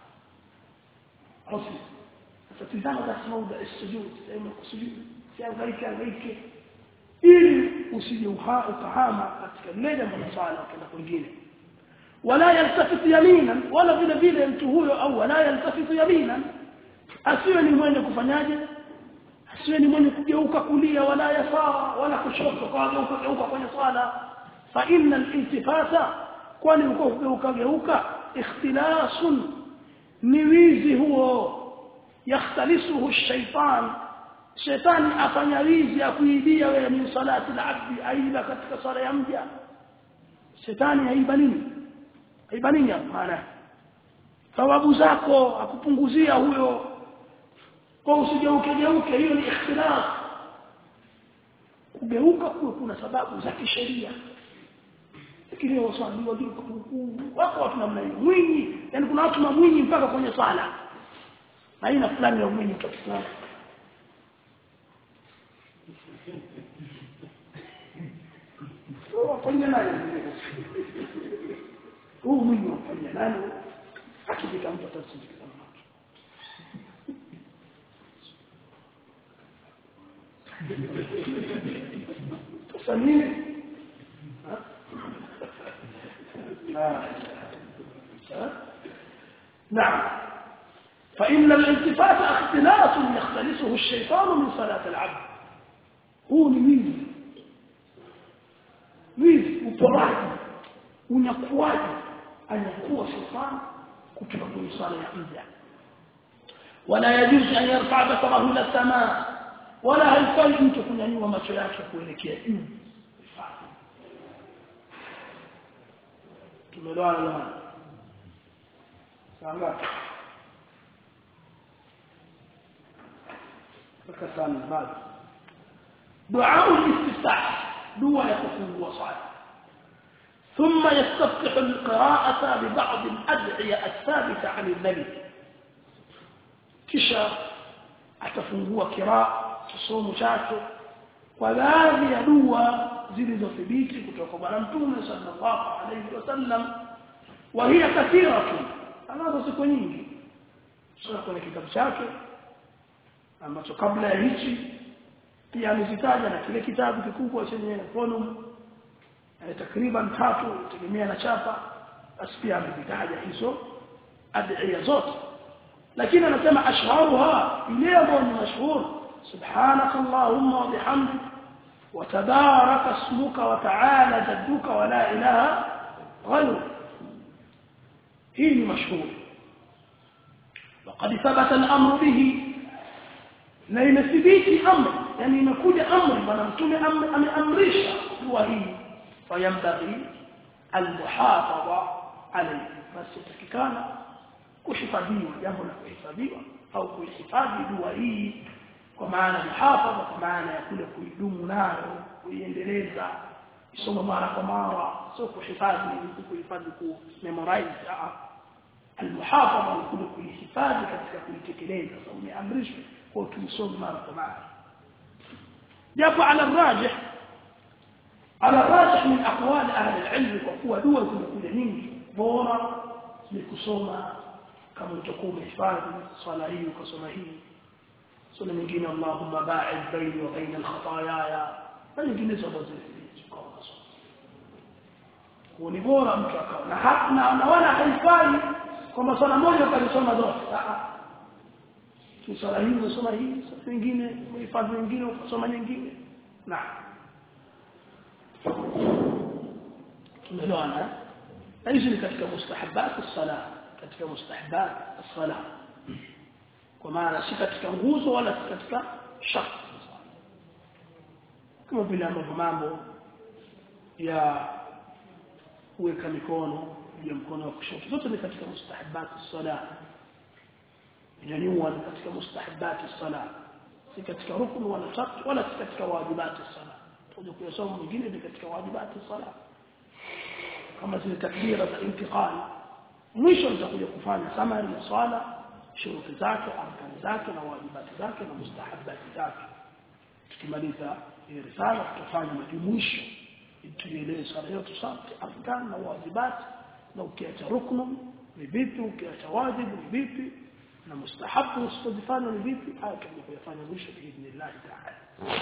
au si sasa tizama basi mauda sujud sehemu kusujud siangaike angaike ili usije ukahama katika lile jambo la swala kwenda kwingine wala yaltafit yamina wala vile vile mtu huyo au wala yaltafit yamina asiwe ni mwenye kufanyaje asiwe ni mwenye kugeuka kulia wala yasara wala kushoto kwa geuka geuka kwenye swala fa inna al-iltifata kwani uko kugeuka geuka ikhtilasun ni wizi huo yakhtalisuhu ash-shaytan shetani afanya wizi ya kuibia wewe min salati al-abdi aiba katika sala ya mja shetani aiba nini aiba nini maana thawabu zako akupunguzia huyo kwa usigeuke geuke hiyo ni ikhtilaf kugeuka kuwe kuna sababu za kisheria lakini waswali wajua wako watu namna hiyo mwinyi yani kuna watu mamwinyi mpaka kwenye sala aina fulani ya mwinyi kwa Kiislamu wafanya nani huu mwinyi wafanya nani akifika mtu atasindikiza mtu sasa nini نعم فإن الالتفات اختلاس يختلسه الشيطان من صلاة العبد هو نميز wizi uporaji unyakuaji anyakuwa shetani kutoka kwenye swala ya mja wala yajuzu an yarfa basarahu ila samaa wala haifai mtu kunyanyua macho yake kuelekea juu tumeelewana jamani sawa mpaka sana bado dua al-istiftah dua ya kufungua swala ثم يستفتح القراءة ببعض الأدعية الثابتة عن النبي kisha atafungua kiraa kisomo chake kwa baadhi ya dua zilizothibiti kutoka kwa bwana mtume sallallahu alayhi wasallam wa hiya kathiratu anazo siku nyingi sura kwenye kitabu chake ambacho kabla ya hichi pia amezitaja na kile kitabu kikubwa chenye volume takriban tatu tegemea na chapa basi pia amezitaja hizo adhiya zote lakini anasema ashharuha ile ambayo ni mashhur subhanak allahumma wa bihamdik wa tabaraka ismuka wa ta'ala jadduka wa la ilaha ghayruk hii ni mashhur وقد ثبت الامر به na imethibiti amri yani imekuja amri bwana mtume ameamrisha dua hii fayambaghi almuhafadha alayhi basi takikana kuhifadhiwa jambo la kuhifadhiwa au kuhifadhi dua hii kwa maana muhafadha kwa maana ya kule kuidumu nayo kuiendeleza isoma mara kwa mara sio kuhifadhi kuhifadhi ku memorize almuhafadha ni kule kuihifadhi katika kuitekeleza sasa umeamrishwa kwa tuisome mara kwa mara japo ala rajih ala rajih min aqwali ahli alilm kwa kuwa dua zimekuja nyingi bora ni kusoma kama utakuwa umehifadhi swala hii ukasoma hii swala nyingine Allahumma ba'id baini wa baina al-khataaya na nyinginezo ambazo zilizokao kwa ni bora mtu akawa na hapana na wala haifai kwamba swala moja ukalisoma zote tu swala hii unasoma hii swala nyingine uhifadhi nyingine ukasoma nyingine na tumeelewana na hizi ni katika mustahabat as-salah katika mustahabat as-salah kwa maana si katika nguzo wala si katika shart kama vile ambavyo mambo ya kuweka mikono juu ya mkono wa kushoto zote ni katika mustahabat as-salah nyanyua ni katika mustahabat as-salah si katika rukun wala shart wala si katika wajibat as-salah tuje kuyasoma mwingine ni katika wajibat as-salah kama zile takbira za intiqal mwisho nitakuja kufanya summary ya swala shuruti zake arkani zake na wajibati zake na mustahabati zake tukimaliza hii risala tutafanya majumuisho tuielewe swala yote sote arkani na wajibati na ukiacha ruknu ni vipi ukiacha wajibu ni vipi na mustahabu usipozifanya ni vipi haya tutakuja kuyafanya mwisho biidhnillah taala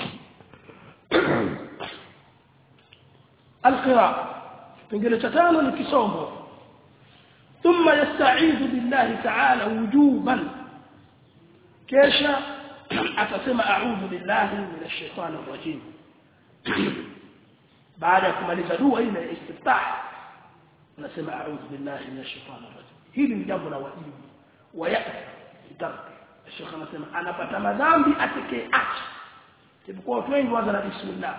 القراءة kipengele cha tano ni kisomo ثم يستعيذ بالله تعالى وجوبا كيشا atasema a'udhu billahi minash shaitani rajim baada ya kumaliza dua ile ya istiftah unasema a'udhu billahi minash shaitani rajim hili ni jambo la wajibu wa yatark Sheikh anasema anapata madhambi atekee acha tibukuwa watu wengi waanza na bismillah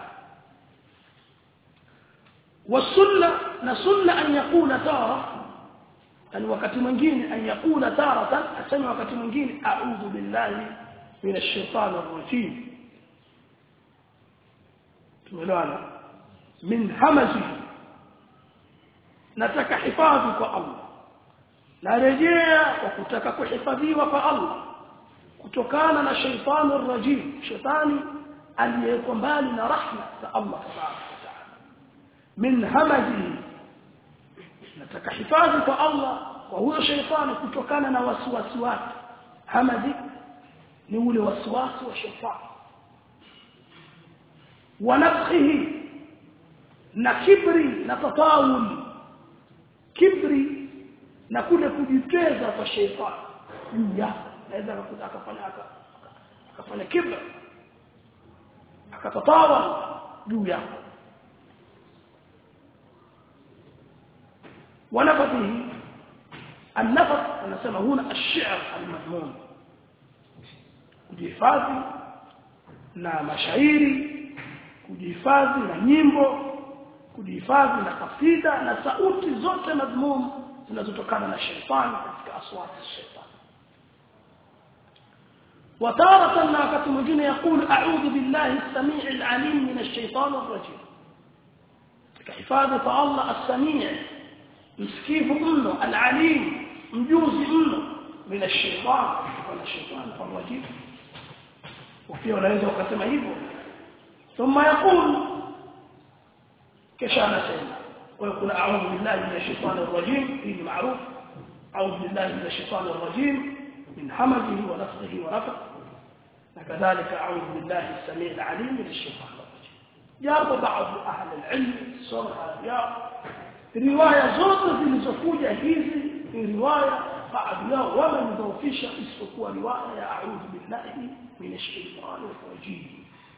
والسنه نسنه ان يقول تاره ان wakati mwingine an yakula taratan asema wakati mwingine a'udhu billahi minash shaitani rajim tumeelewana min hamazi nataka hifadhi kwa Allah narejea kwa kutaka kuhifadhiwa kwa Allah kutokana na shaitani rajim shaitani aliyeko mbali na rahma za Allah tabaraka wa taala min hamazi nataka hifadhi kwa Allah kwa huyo shaitani kutokana na wasiwasi wake hamazi ni ule wasiwasi wa shaitani wa nafsihi na kibri na tatawul kibri na kule kujiteza kwa shaitani juu yako naweza akafanya akafanya kibri akatatawal juu yako ونفثه النفث anasema huna الشعر المذموم kujihifadhi na mashairi kujihifadhi na nyimbo kujihifadhi na kasida na sauti zote madhmum zinazotokana na shetani katika aswati shetani وتارة ما wakati mwingine يقول اعوذ بالله السميع العليم من الشيطان الرجيم كحفاظه الله السميع msikivu mno alalim mjuzi mno mina shaitan wala shaitan farajim pia unaweza ukasema hivyo thumma yaqul kisha anasema ويقول اعوذ بالله من الشيطان الرجيم في معروف اعوذ بالله من الشيطان الرجيم من همزه ونفخه ونفخه وكذلك اعوذ بالله السميع العليم من الشيطان الرجيم جاء بعض اهل العلم صرح يا riwaya zote zilizokuja hizi ni riwaya baadhi yao wamemdhoofisha isipokuwa riwaya ya a'udhu billahi minash shaitani rajim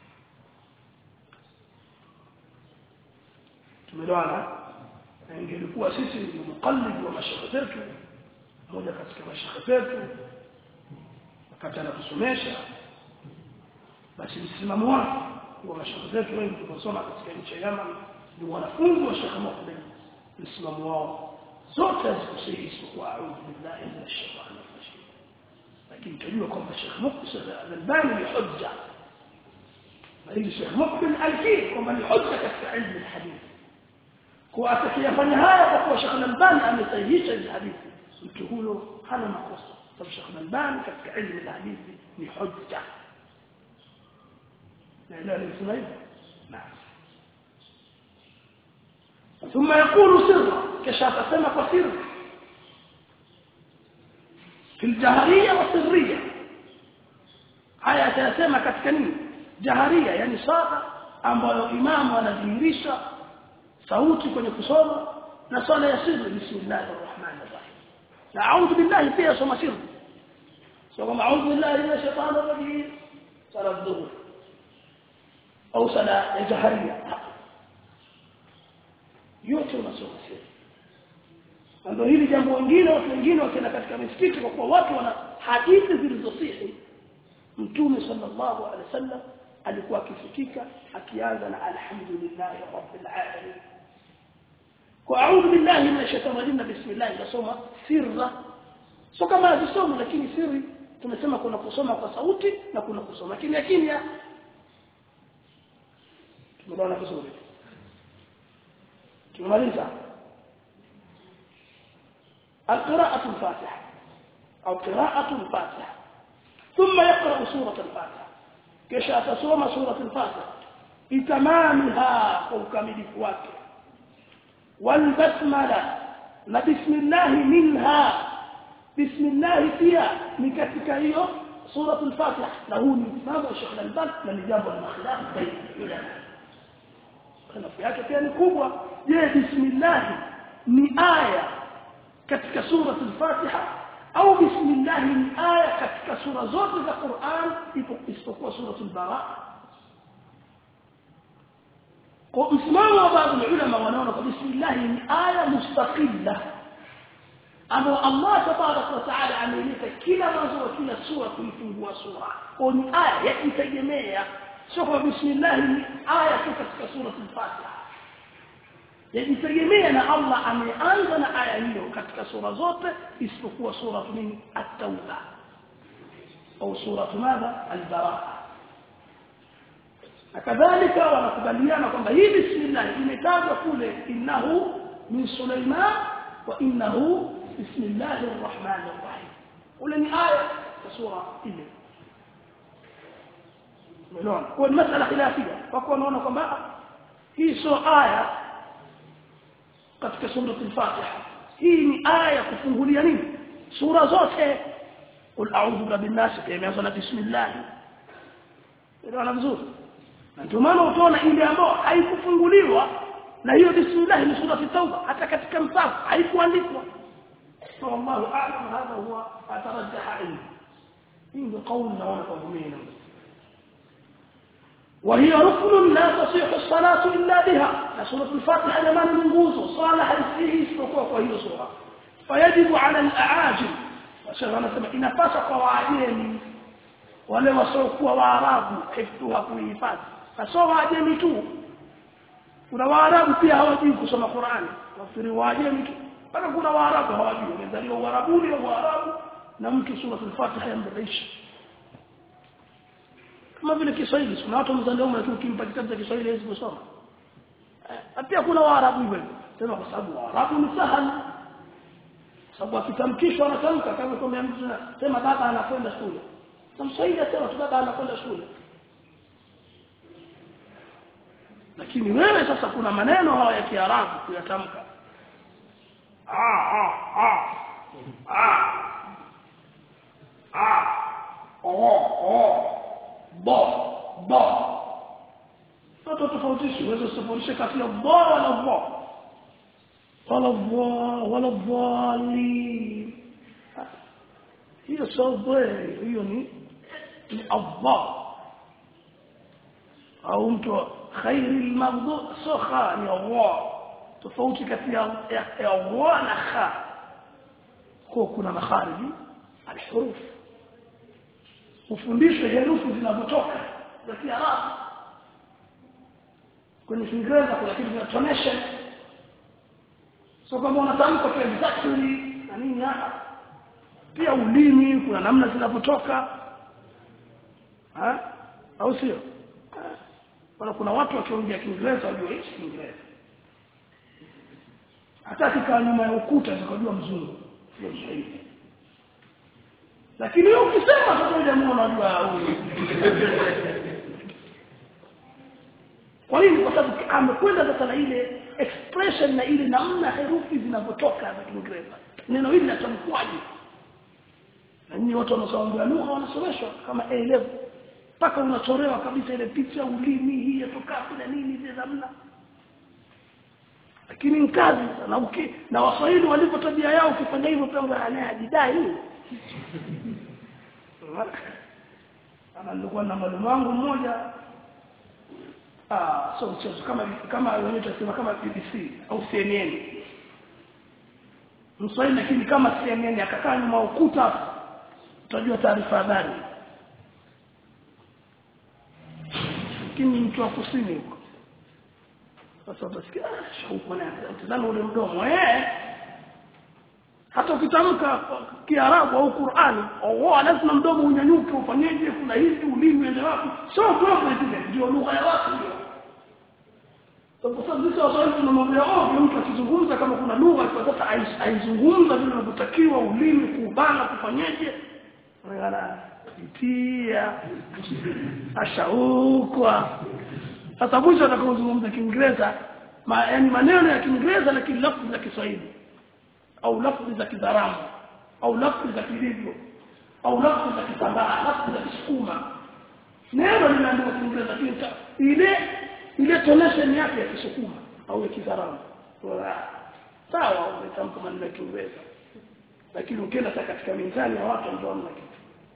tumeelewana na ingelikuwa sisi ni mukallid wa mashaka zetu mmoja katika mashaka zetu wakati anatusomesha basi msimamo wake wa mashaka zetu wengi tunasoma katika nchi ya Yemen ni wanafunzi wa Sheikh Muhammad msimamo wao zote hazikusahihi isipokuwa a'udhu billahi minash shaitani rajim lakini tajua kwamba Sheikh Muqbil al-Albani ni hujja bali Sheikh Muqbil al-Kid kwamba ni hujja katika ilmu al-hadith kwa atakayefanya haya kwa kuwa Sheikh al-Albani amesahihisha hizi hadithi mtu huyo hana makosa sababu Sheikh Albani katika elimu ya hadithi ni hujja naelewa nimesema hivyo naam ثم يقول سرا كشاف سمك وسر في الجهرية والسرية haya atayasema katika nini jaharia yani swala ambayo imamu anadhihirisha sauti kwenye kusoma na swala ya sirri bismillahir rahmanir rahim na a'udhu billahi pia soma sirri sio kama a'udhu billahi minash shaitanir rajim sala dhuhur au sala ya jaharia yote unasoma sirri ndio hili jambo wengine watu wengine wakienda katika misikiti kwa kuwa watu wana hadithi zilizosihi mtume sallallahu alaihi wasallam alikuwa akifikika akianza na alhamdulillah rabbil alamin kwa a'udhu billahi minash shaitani rajim bismillah nasoma sirra sio kama azisoma lakini siri tumesema kuna kusoma kwa sauti na kuna kusoma kimya kimya tumeona vizuri tumemaliza القراءة الفاتحة أو قراءة الفاتحة ثم يقرأ سورة الفاتحة كشا تصوم سورة الفاتحة بتمامها وكمل فواكه والبسملة بسم الله منها بسم الله فيها لكتك هي سورة الفاتحة له الإمام الشيخ الألباني من جاب المخلاف بين العلماء خلاف yake pia ni kubwa je bismillah ni aya katika sura al-Fatiha au bismillah ni aya katika sura zote za Qur'an isipokuwa sura al-Bara kwa msimamo wa baadhi ya ulama wanaona kwa bismillah ni aya mustaqilla ambayo Allah tabaraka wa taala ameeleza kila mwanzo wa kila sura kuifungua sura kwa ni aya ya kitegemea sio kwa bismillah ni aya tu katika sura al-Fatiha yajitegemea na Allah ameanza na aya hiyo katika sura zote isipokuwa sura nini at-tauba au sura madha al-baraa kadhalika wanakubaliana kwamba hii bismillah imetajwa kule innahu min Sulaiman wa innahu bismillahir rahmanir rahim ule ni aya ya sura ile umeona kwa masala khilafia wako wanaona kwamba hii sio aya katika sura al-Fatiha hii ni aya kufungulia nini sura zote qul a'udhu birabbin nas imeanza na bismillah ndio vizuri na ndio maana utaona ile ambayo haikufunguliwa na hiyo bismillah ni sura at-tauba hata katika msafu haikuandikwa wallahu a'lam hadha huwa atarajjaha ilmu hii ndio kauli naona kwa mimi وهي ركن لا تصح الصلاة إلا بها سورة الفاتحة لمن منقوص صالح فيه استقوى وهي سورة فيجب على الأعاجم وشغل سمع إن فسق وعجيم wale wasiokuwa waarabu hifdhuha kuhifadhi sio waajemi tu kuna waarabu pia hawajui kusoma Qur'ani wafiri waajemi tu bado kuna waarabu hawajui wamezaliwa uarabuni au waarabu na mtu sura al-Fatiha yambaisha kama vile Kiswahili kuna watu mzaliwa lakini ukimpa kitabu cha Kiswahili hawezi kusoma eh, pia kuna waarabu hivyo sema kwa sababu waarabu ni sahali sababu akitamkishwa anatamka kama kwa mtu sema baba anakwenda shule Mswahili asema tu baba anakwenda shule. Lakini wewe sasa kuna maneno haya ya Kiarabu kuyatamka. Ah ah ah. Ah. Ah. Oh oh. Bo bo. Sasa tofautisha uweze kutofautisha kati ya bo wala bo. Wala bo wala dhali. Hiyo sio bwe, hiyo ni ni Allah au mtu khairi al-maghdub sokha ni Allah tofauti kati ya ya Allah na kha kwa kuna makhariji al-huruf ufundishe herufi zinazotoka za Kiarabu kwenye Kiingereza kuna kitu kinachonesha sio kama unatamka kwa exactly na nini hapa pia ulimi kuna namna zinavyotoka au sio wala kuna watu wakiongea Kiingereza wajua hichi Kiingereza hata kikaa nyuma ya ukuta zikajua mzungu ndio Kiswahili lakini wewe ukisema sasa jamaa unajua huyu kwa nini kwa sababu amekwenda sasa na ile expression na ile namna herufi zinavyotoka za Kiingereza neno hili linatamkwaje na nyinyi watu wanaosoma lugha wanasomeshwa kama A level mpaka unatolewa kabisa ile picha ulimi hii yatoka na nini zile namna lakini ni kazi na uki, na waswahili walivyo tabia yao ukifanya hivyo pia ngana ajidai ana nilikuwa na mwalimu wangu mmoja ah so mchezo kama kama wenyewe tunasema kama BBC au CNN mswahili lakini kama CNN akakaa nyuma ukuta utajua taarifa habari lakini mtu wa kusini huko sasa utasikia shauku na tazama ule mdomo eh hata ukitamka kiarabu au Qur'ani au lazima mdomo unyanyuke ufanyeje kuna hivi ulimi ende wapi sio mambo zile ndio lugha ya watu ndio kwa sababu sisi waswahili tunamwambia oh mtu akizungumza kama kuna lugha kwa sasa aizungumza vile inavyotakiwa ulimi kubana kufanyeje ngala itia ashaukwa sasa mwisho atakapozungumza Kiingereza ma, yani maneno ya Kiingereza lakini lafzi za Kiswahili au lafzi za Kizaramu au lafzi za Kilivyo au lafzi za Kisambaa lafzi za Kisukuma neno linaandikwa Kiingereza lakini ile ile tonation yake ya Kisukuma au ya Kizaramu sawa umetamka maneno ya Kiingereza lakini ukienda katika mizani ya watu ndio hamna kitu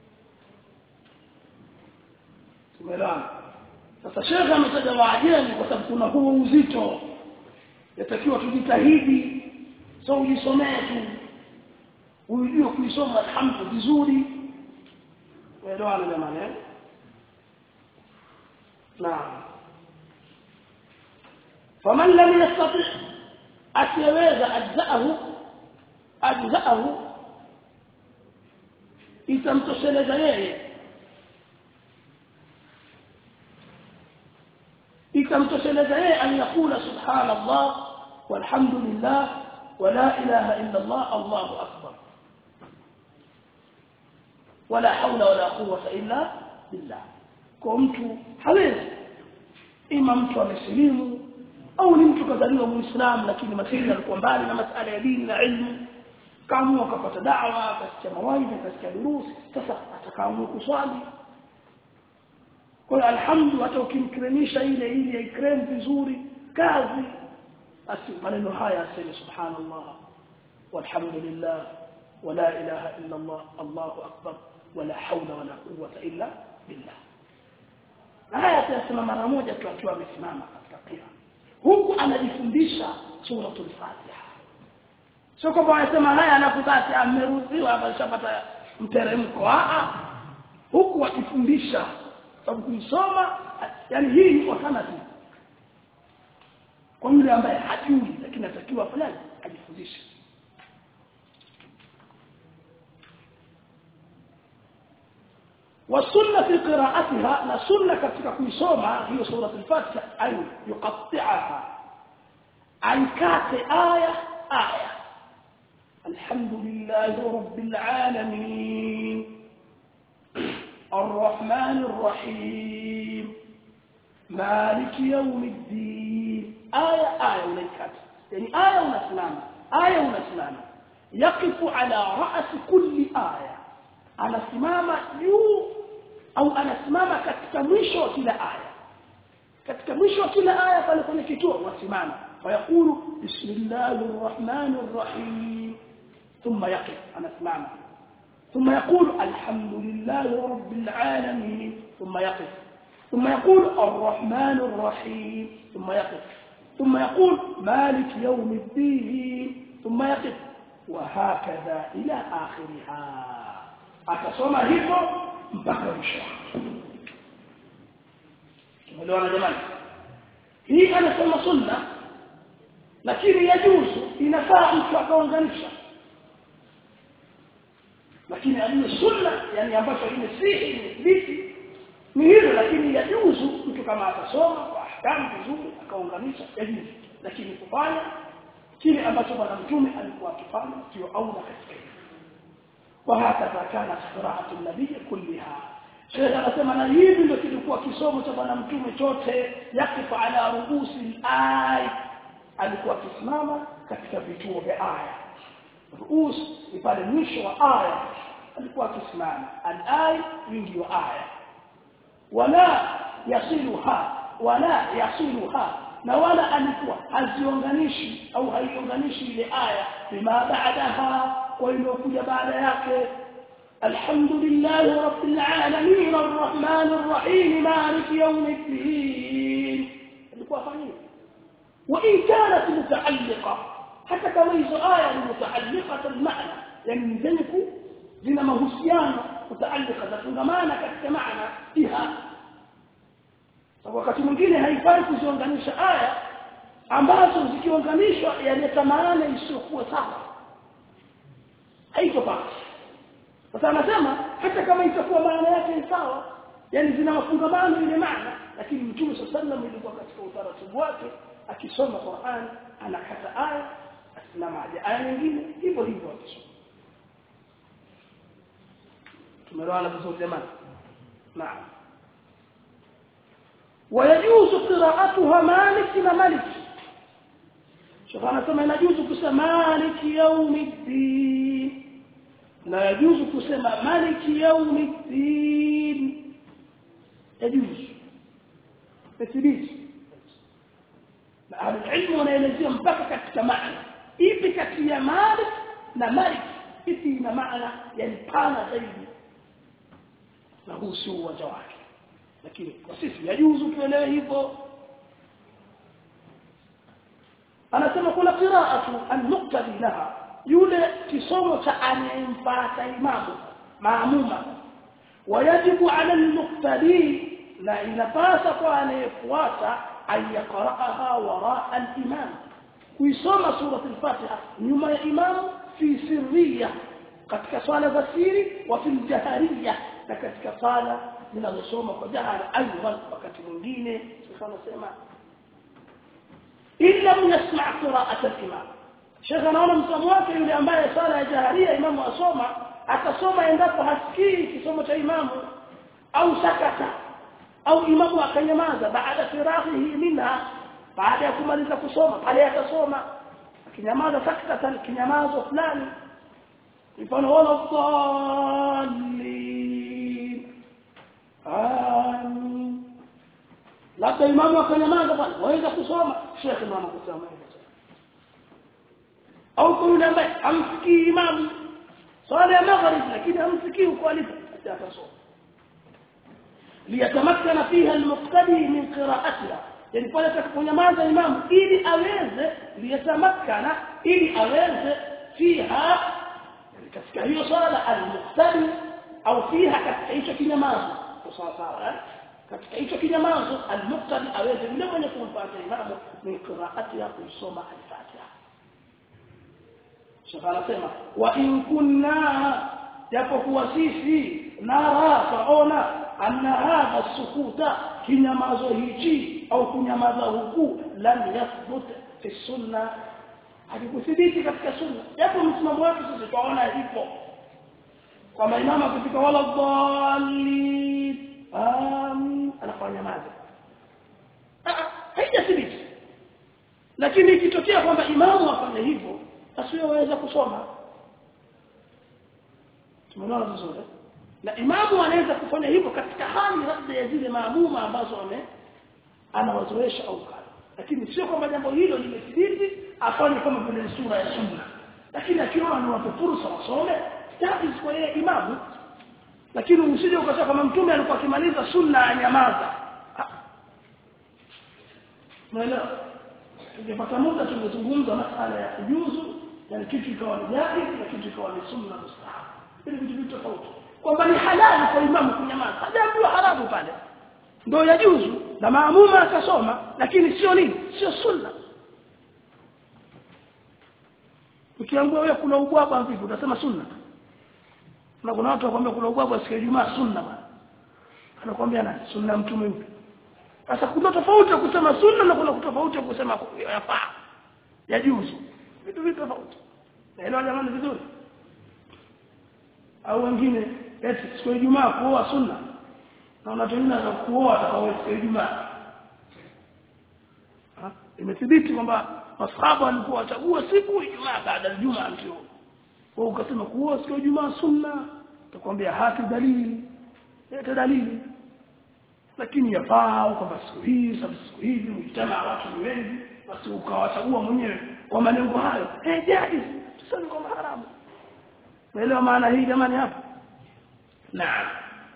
tumeelewana sasa shekhe ametaja waajemi kwa sababu kuna huo uzito yatakiwa tujitahidi so ujisomee tu ujue kuisoma alhamdu vizuri uelewana jamani eh naam faman lam yastati asiyaweza ajzaahu ajzaahu itamtosheleza yeye ikamtosheleza yeye an yakula subhanallah walhamdulillah wala ilaha illa allah allahu akbar wala haula wala quwwata illa billah kwa mtu hawezi ima mtu amesilimu au ni mtu kazaliwa muislamu lakini masili alikuwa mbali na masala ya dini na ilmu kaamua akapata da'wa akasikia mawaidha akasikia durusi sasa atakaamua kuswali kwa hiyo alhamdu hata ukimkremisha ile ile ikrem vizuri kazi basi maneno haya aseme subhanallah walhamdulillah wala ilaha illa allah allahu akbar wala hawla wala quwwata illa billah haya atasema mara moja tu akiwa amesimama katika qira huku anajifundisha suratul fatiha sio kwamba anasema haya anapotaka ameruhusiwa ameshapata mteremko a huku akifundisha sababu kuisoma yani hii ni alternative kwa yule ambaye hajui lakini atakiwa fulani ajifundishe والسنه في قراءتها لا سنه ketika kuisoma hiyo sura al-Fatiha ay yuqatti'aha aikate aya aya alhamdulillahi rabbil alamin الرحمن الرحيم مالك يوم الدين آية آية وليكات يعني آية ونسلام آية ونسلام يقف على رأس كل آية أنا سمامة يو أو أنا سمامة katika mwisho wa kila aya katika mwisho wa kila aya pale kwenye kituo wasimama ويقول بسم الله الرحمن الرحيم ثم يقف أنا سمامة ثم يقول الحمد لله رب العالمين ثم يقف ثم يقول الرحمن الرحيم ثم يقف ثم يقول مالك يوم الدين ثم يقف وهكذا إلى آخرها akasoma hivyo mpaka mwisho tumeelewana jamani hii anasema sunna lakini yajuzu inafaa mtu akaunganisha lakini aliyo sunna yani ambacho imesihi imethibiti ni hilo lakini yajuzu mtu kama atasoma kwa ahkamu vizuri akaunganisha yajuzu lakini kufanya kile ambacho bwana mtume alikuwa akifanya sio aula katika hilo وهكذا كانت قراءة النبي كلها Sheikh anasema na hivi ndio kilikuwa kisomo cha bwana mtume chote yakifa ala ruusi ay alikuwa akisimama katika vituo vya aya ruus ni pale mwisho wa aya alikuwa akisimama al-ay wingi wa aya wala yasiluha wala yasiluha na wala alikuwa haziunganishi au haiunganishi ile aya bima baadaha kwa iliyokuja baada yake الحمد لله رب العالمين الرحمن الرحيم مالك يوم الدين وإن كانت متعلقة حتى كما hizo aya ni mutaalliqa almaana yani zenye zina mahusiano mutaalliqa zafungamana katika maana fiha sababu wakati mwingine haifai kuziunganisha aya ambazo zikiunganishwa yaleta maana isiyokuwa sawa haitopata sasa anasema hata kama itakuwa maana yake ni sawa yani zina mafungamano ile maana lakini mtume sallallahu ilikuwa katika utaratibu wake akisoma Qur'an anakata aya asimamaje aya nyingine hivyo hivyo akisoma tumeelewana vizuri jamani naam ويجوز قراءتها مالك وملك شوف انا كما يجوز kusema مالك يوم الدين لا يجوز kusema مالك يوم الدين يجوز تثبيت ahli ilmu wanaelezea mpaka katika maana ipi kati ya malik na malik ipi ina maana yani pana zaidi na huu si uwanja wake lakini kwa sisi yajuzu tuelewe hivyo anasema kuna qiraatu an-nuqtadi laha yule kisomo cha anayempata imamu maamuma wayajibu ala al-muqtadi na inapasa kwa anayefuata أن يقرأها وراء الإمام ويسمى سورة الفاتحة نما إمام في سرية قد كصالة السير وفي الجهرية لقد كصالة من الرسوم وجهر أيضا وقت من دينه سبحانه سيما إن لم يسمع قراءة الإمام شيخ naona msomo wake yule ambaye sala ya jaharia imamu asoma atasoma endapo hasikii kisomo cha imamu au sakata au imamu akanyamaza baada firahihi minha baada ya kumaliza kusoma pale atasoma akinyamaza sakata kinyamazo fulani mfano wala dhalin amin labda imamu akanyamaza bwana waweza kusoma shekhe ndo anakusema hivyo au kwa yule ambaye amsikii imamu swala ya maghrib lakini amsikii uko alipo atasoma liyatamakkana fiha almuqtadi min qira'atiha yani pale atakaponyamaza imamu ili aweze liyatamakkana ili aweze fiha katika hiyo swala almuqtadi au fiha katika hicho kinyamazo sawa sawa katika hicho kinyamazo almuqtadi aweze yule mwenye kumfuata imamu min qira'atiha kusoma al-fatiha Sheikh anasema wa in kunna japokuwa sisi nara taona anna hadha sukuta kinyamazo hichi au kunyamaza huku lam yathbut fi sunna hakikuthibiti katika sunna japo msimamo wake sisi tunaona ipo kama imama katika wala dhalin amin anafanya maza haijathibiti lakini ikitokea kwamba imamu afanye hivyo basi waweza kusoma tumeona vizuri na imamu anaweza kufanya hivyo katika hali labda ya zile maamuma ambazo ame anawazoesha au kala lakini sio kwamba jambo hilo limethibiti afanye kama vile sura ya sunna lakini akiona ni watu fursa wasome jaiz kwa yeye imamu lakini usije ukasema kama mtume alikuwa akimaliza sunna anyamaza unaelewa tungepata muda tungezungumza masala ya kujuzu yani kitu ikawa ni jaiz na kitu ikawa ni sunna mustahab ili vitu vitu tofauti kwamba ni halali kwa imamu kunyamaza hajaambiwa haramu pale ndio yajuzu na maamuma akasoma lakini sio nini sio sunna ukiambiwa wewe kuna ubwabwa vipi utasema sunna na kuna watu wakwambia kuna ubwabwa siku ya Ijumaa sunna bwana anakuambia nani sunna mtume yupi sasa kuna tofauti ya kusema sunna na kuna tofauti ya kusema yafaa yajuzu vitu vitu tofauti naelewa jamani vizuri au wengine eti siku ya Ijumaa kuoa sunna na unatumia na kuoa atakao siku ya Ijumaa imethibiti kwamba masahaba walikuwa wachagua siku Ijumaa baada ya Ijumaa ndio wao ukasema kuoa siku ya Ijumaa sunna utakwambia hati dalili leta dalili lakini yafaa kwamba siku hii sababu siku hizi mjitama watu ni wengi basi ukawachagua mwenyewe kwa malengo hayo eh jaiz tuseme kwamba haramu Unaelewa maana hii jamani hapa? Naam.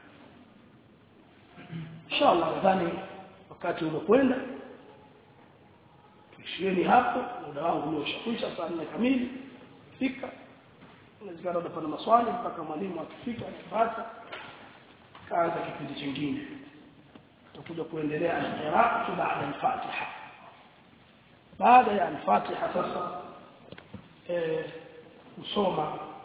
Inshallah nadhani wakati umekwenda tuishieni hapo muda wangu umeshakwisha saa 4 kamili fika inawezekana utapata maswali mpaka mwalimu akifika akipata kaanza kipindi kingine tutakuja kuendelea al-qira'atu ba'da al-Fatiha baada ya al-Fatiha sasa eh kusoma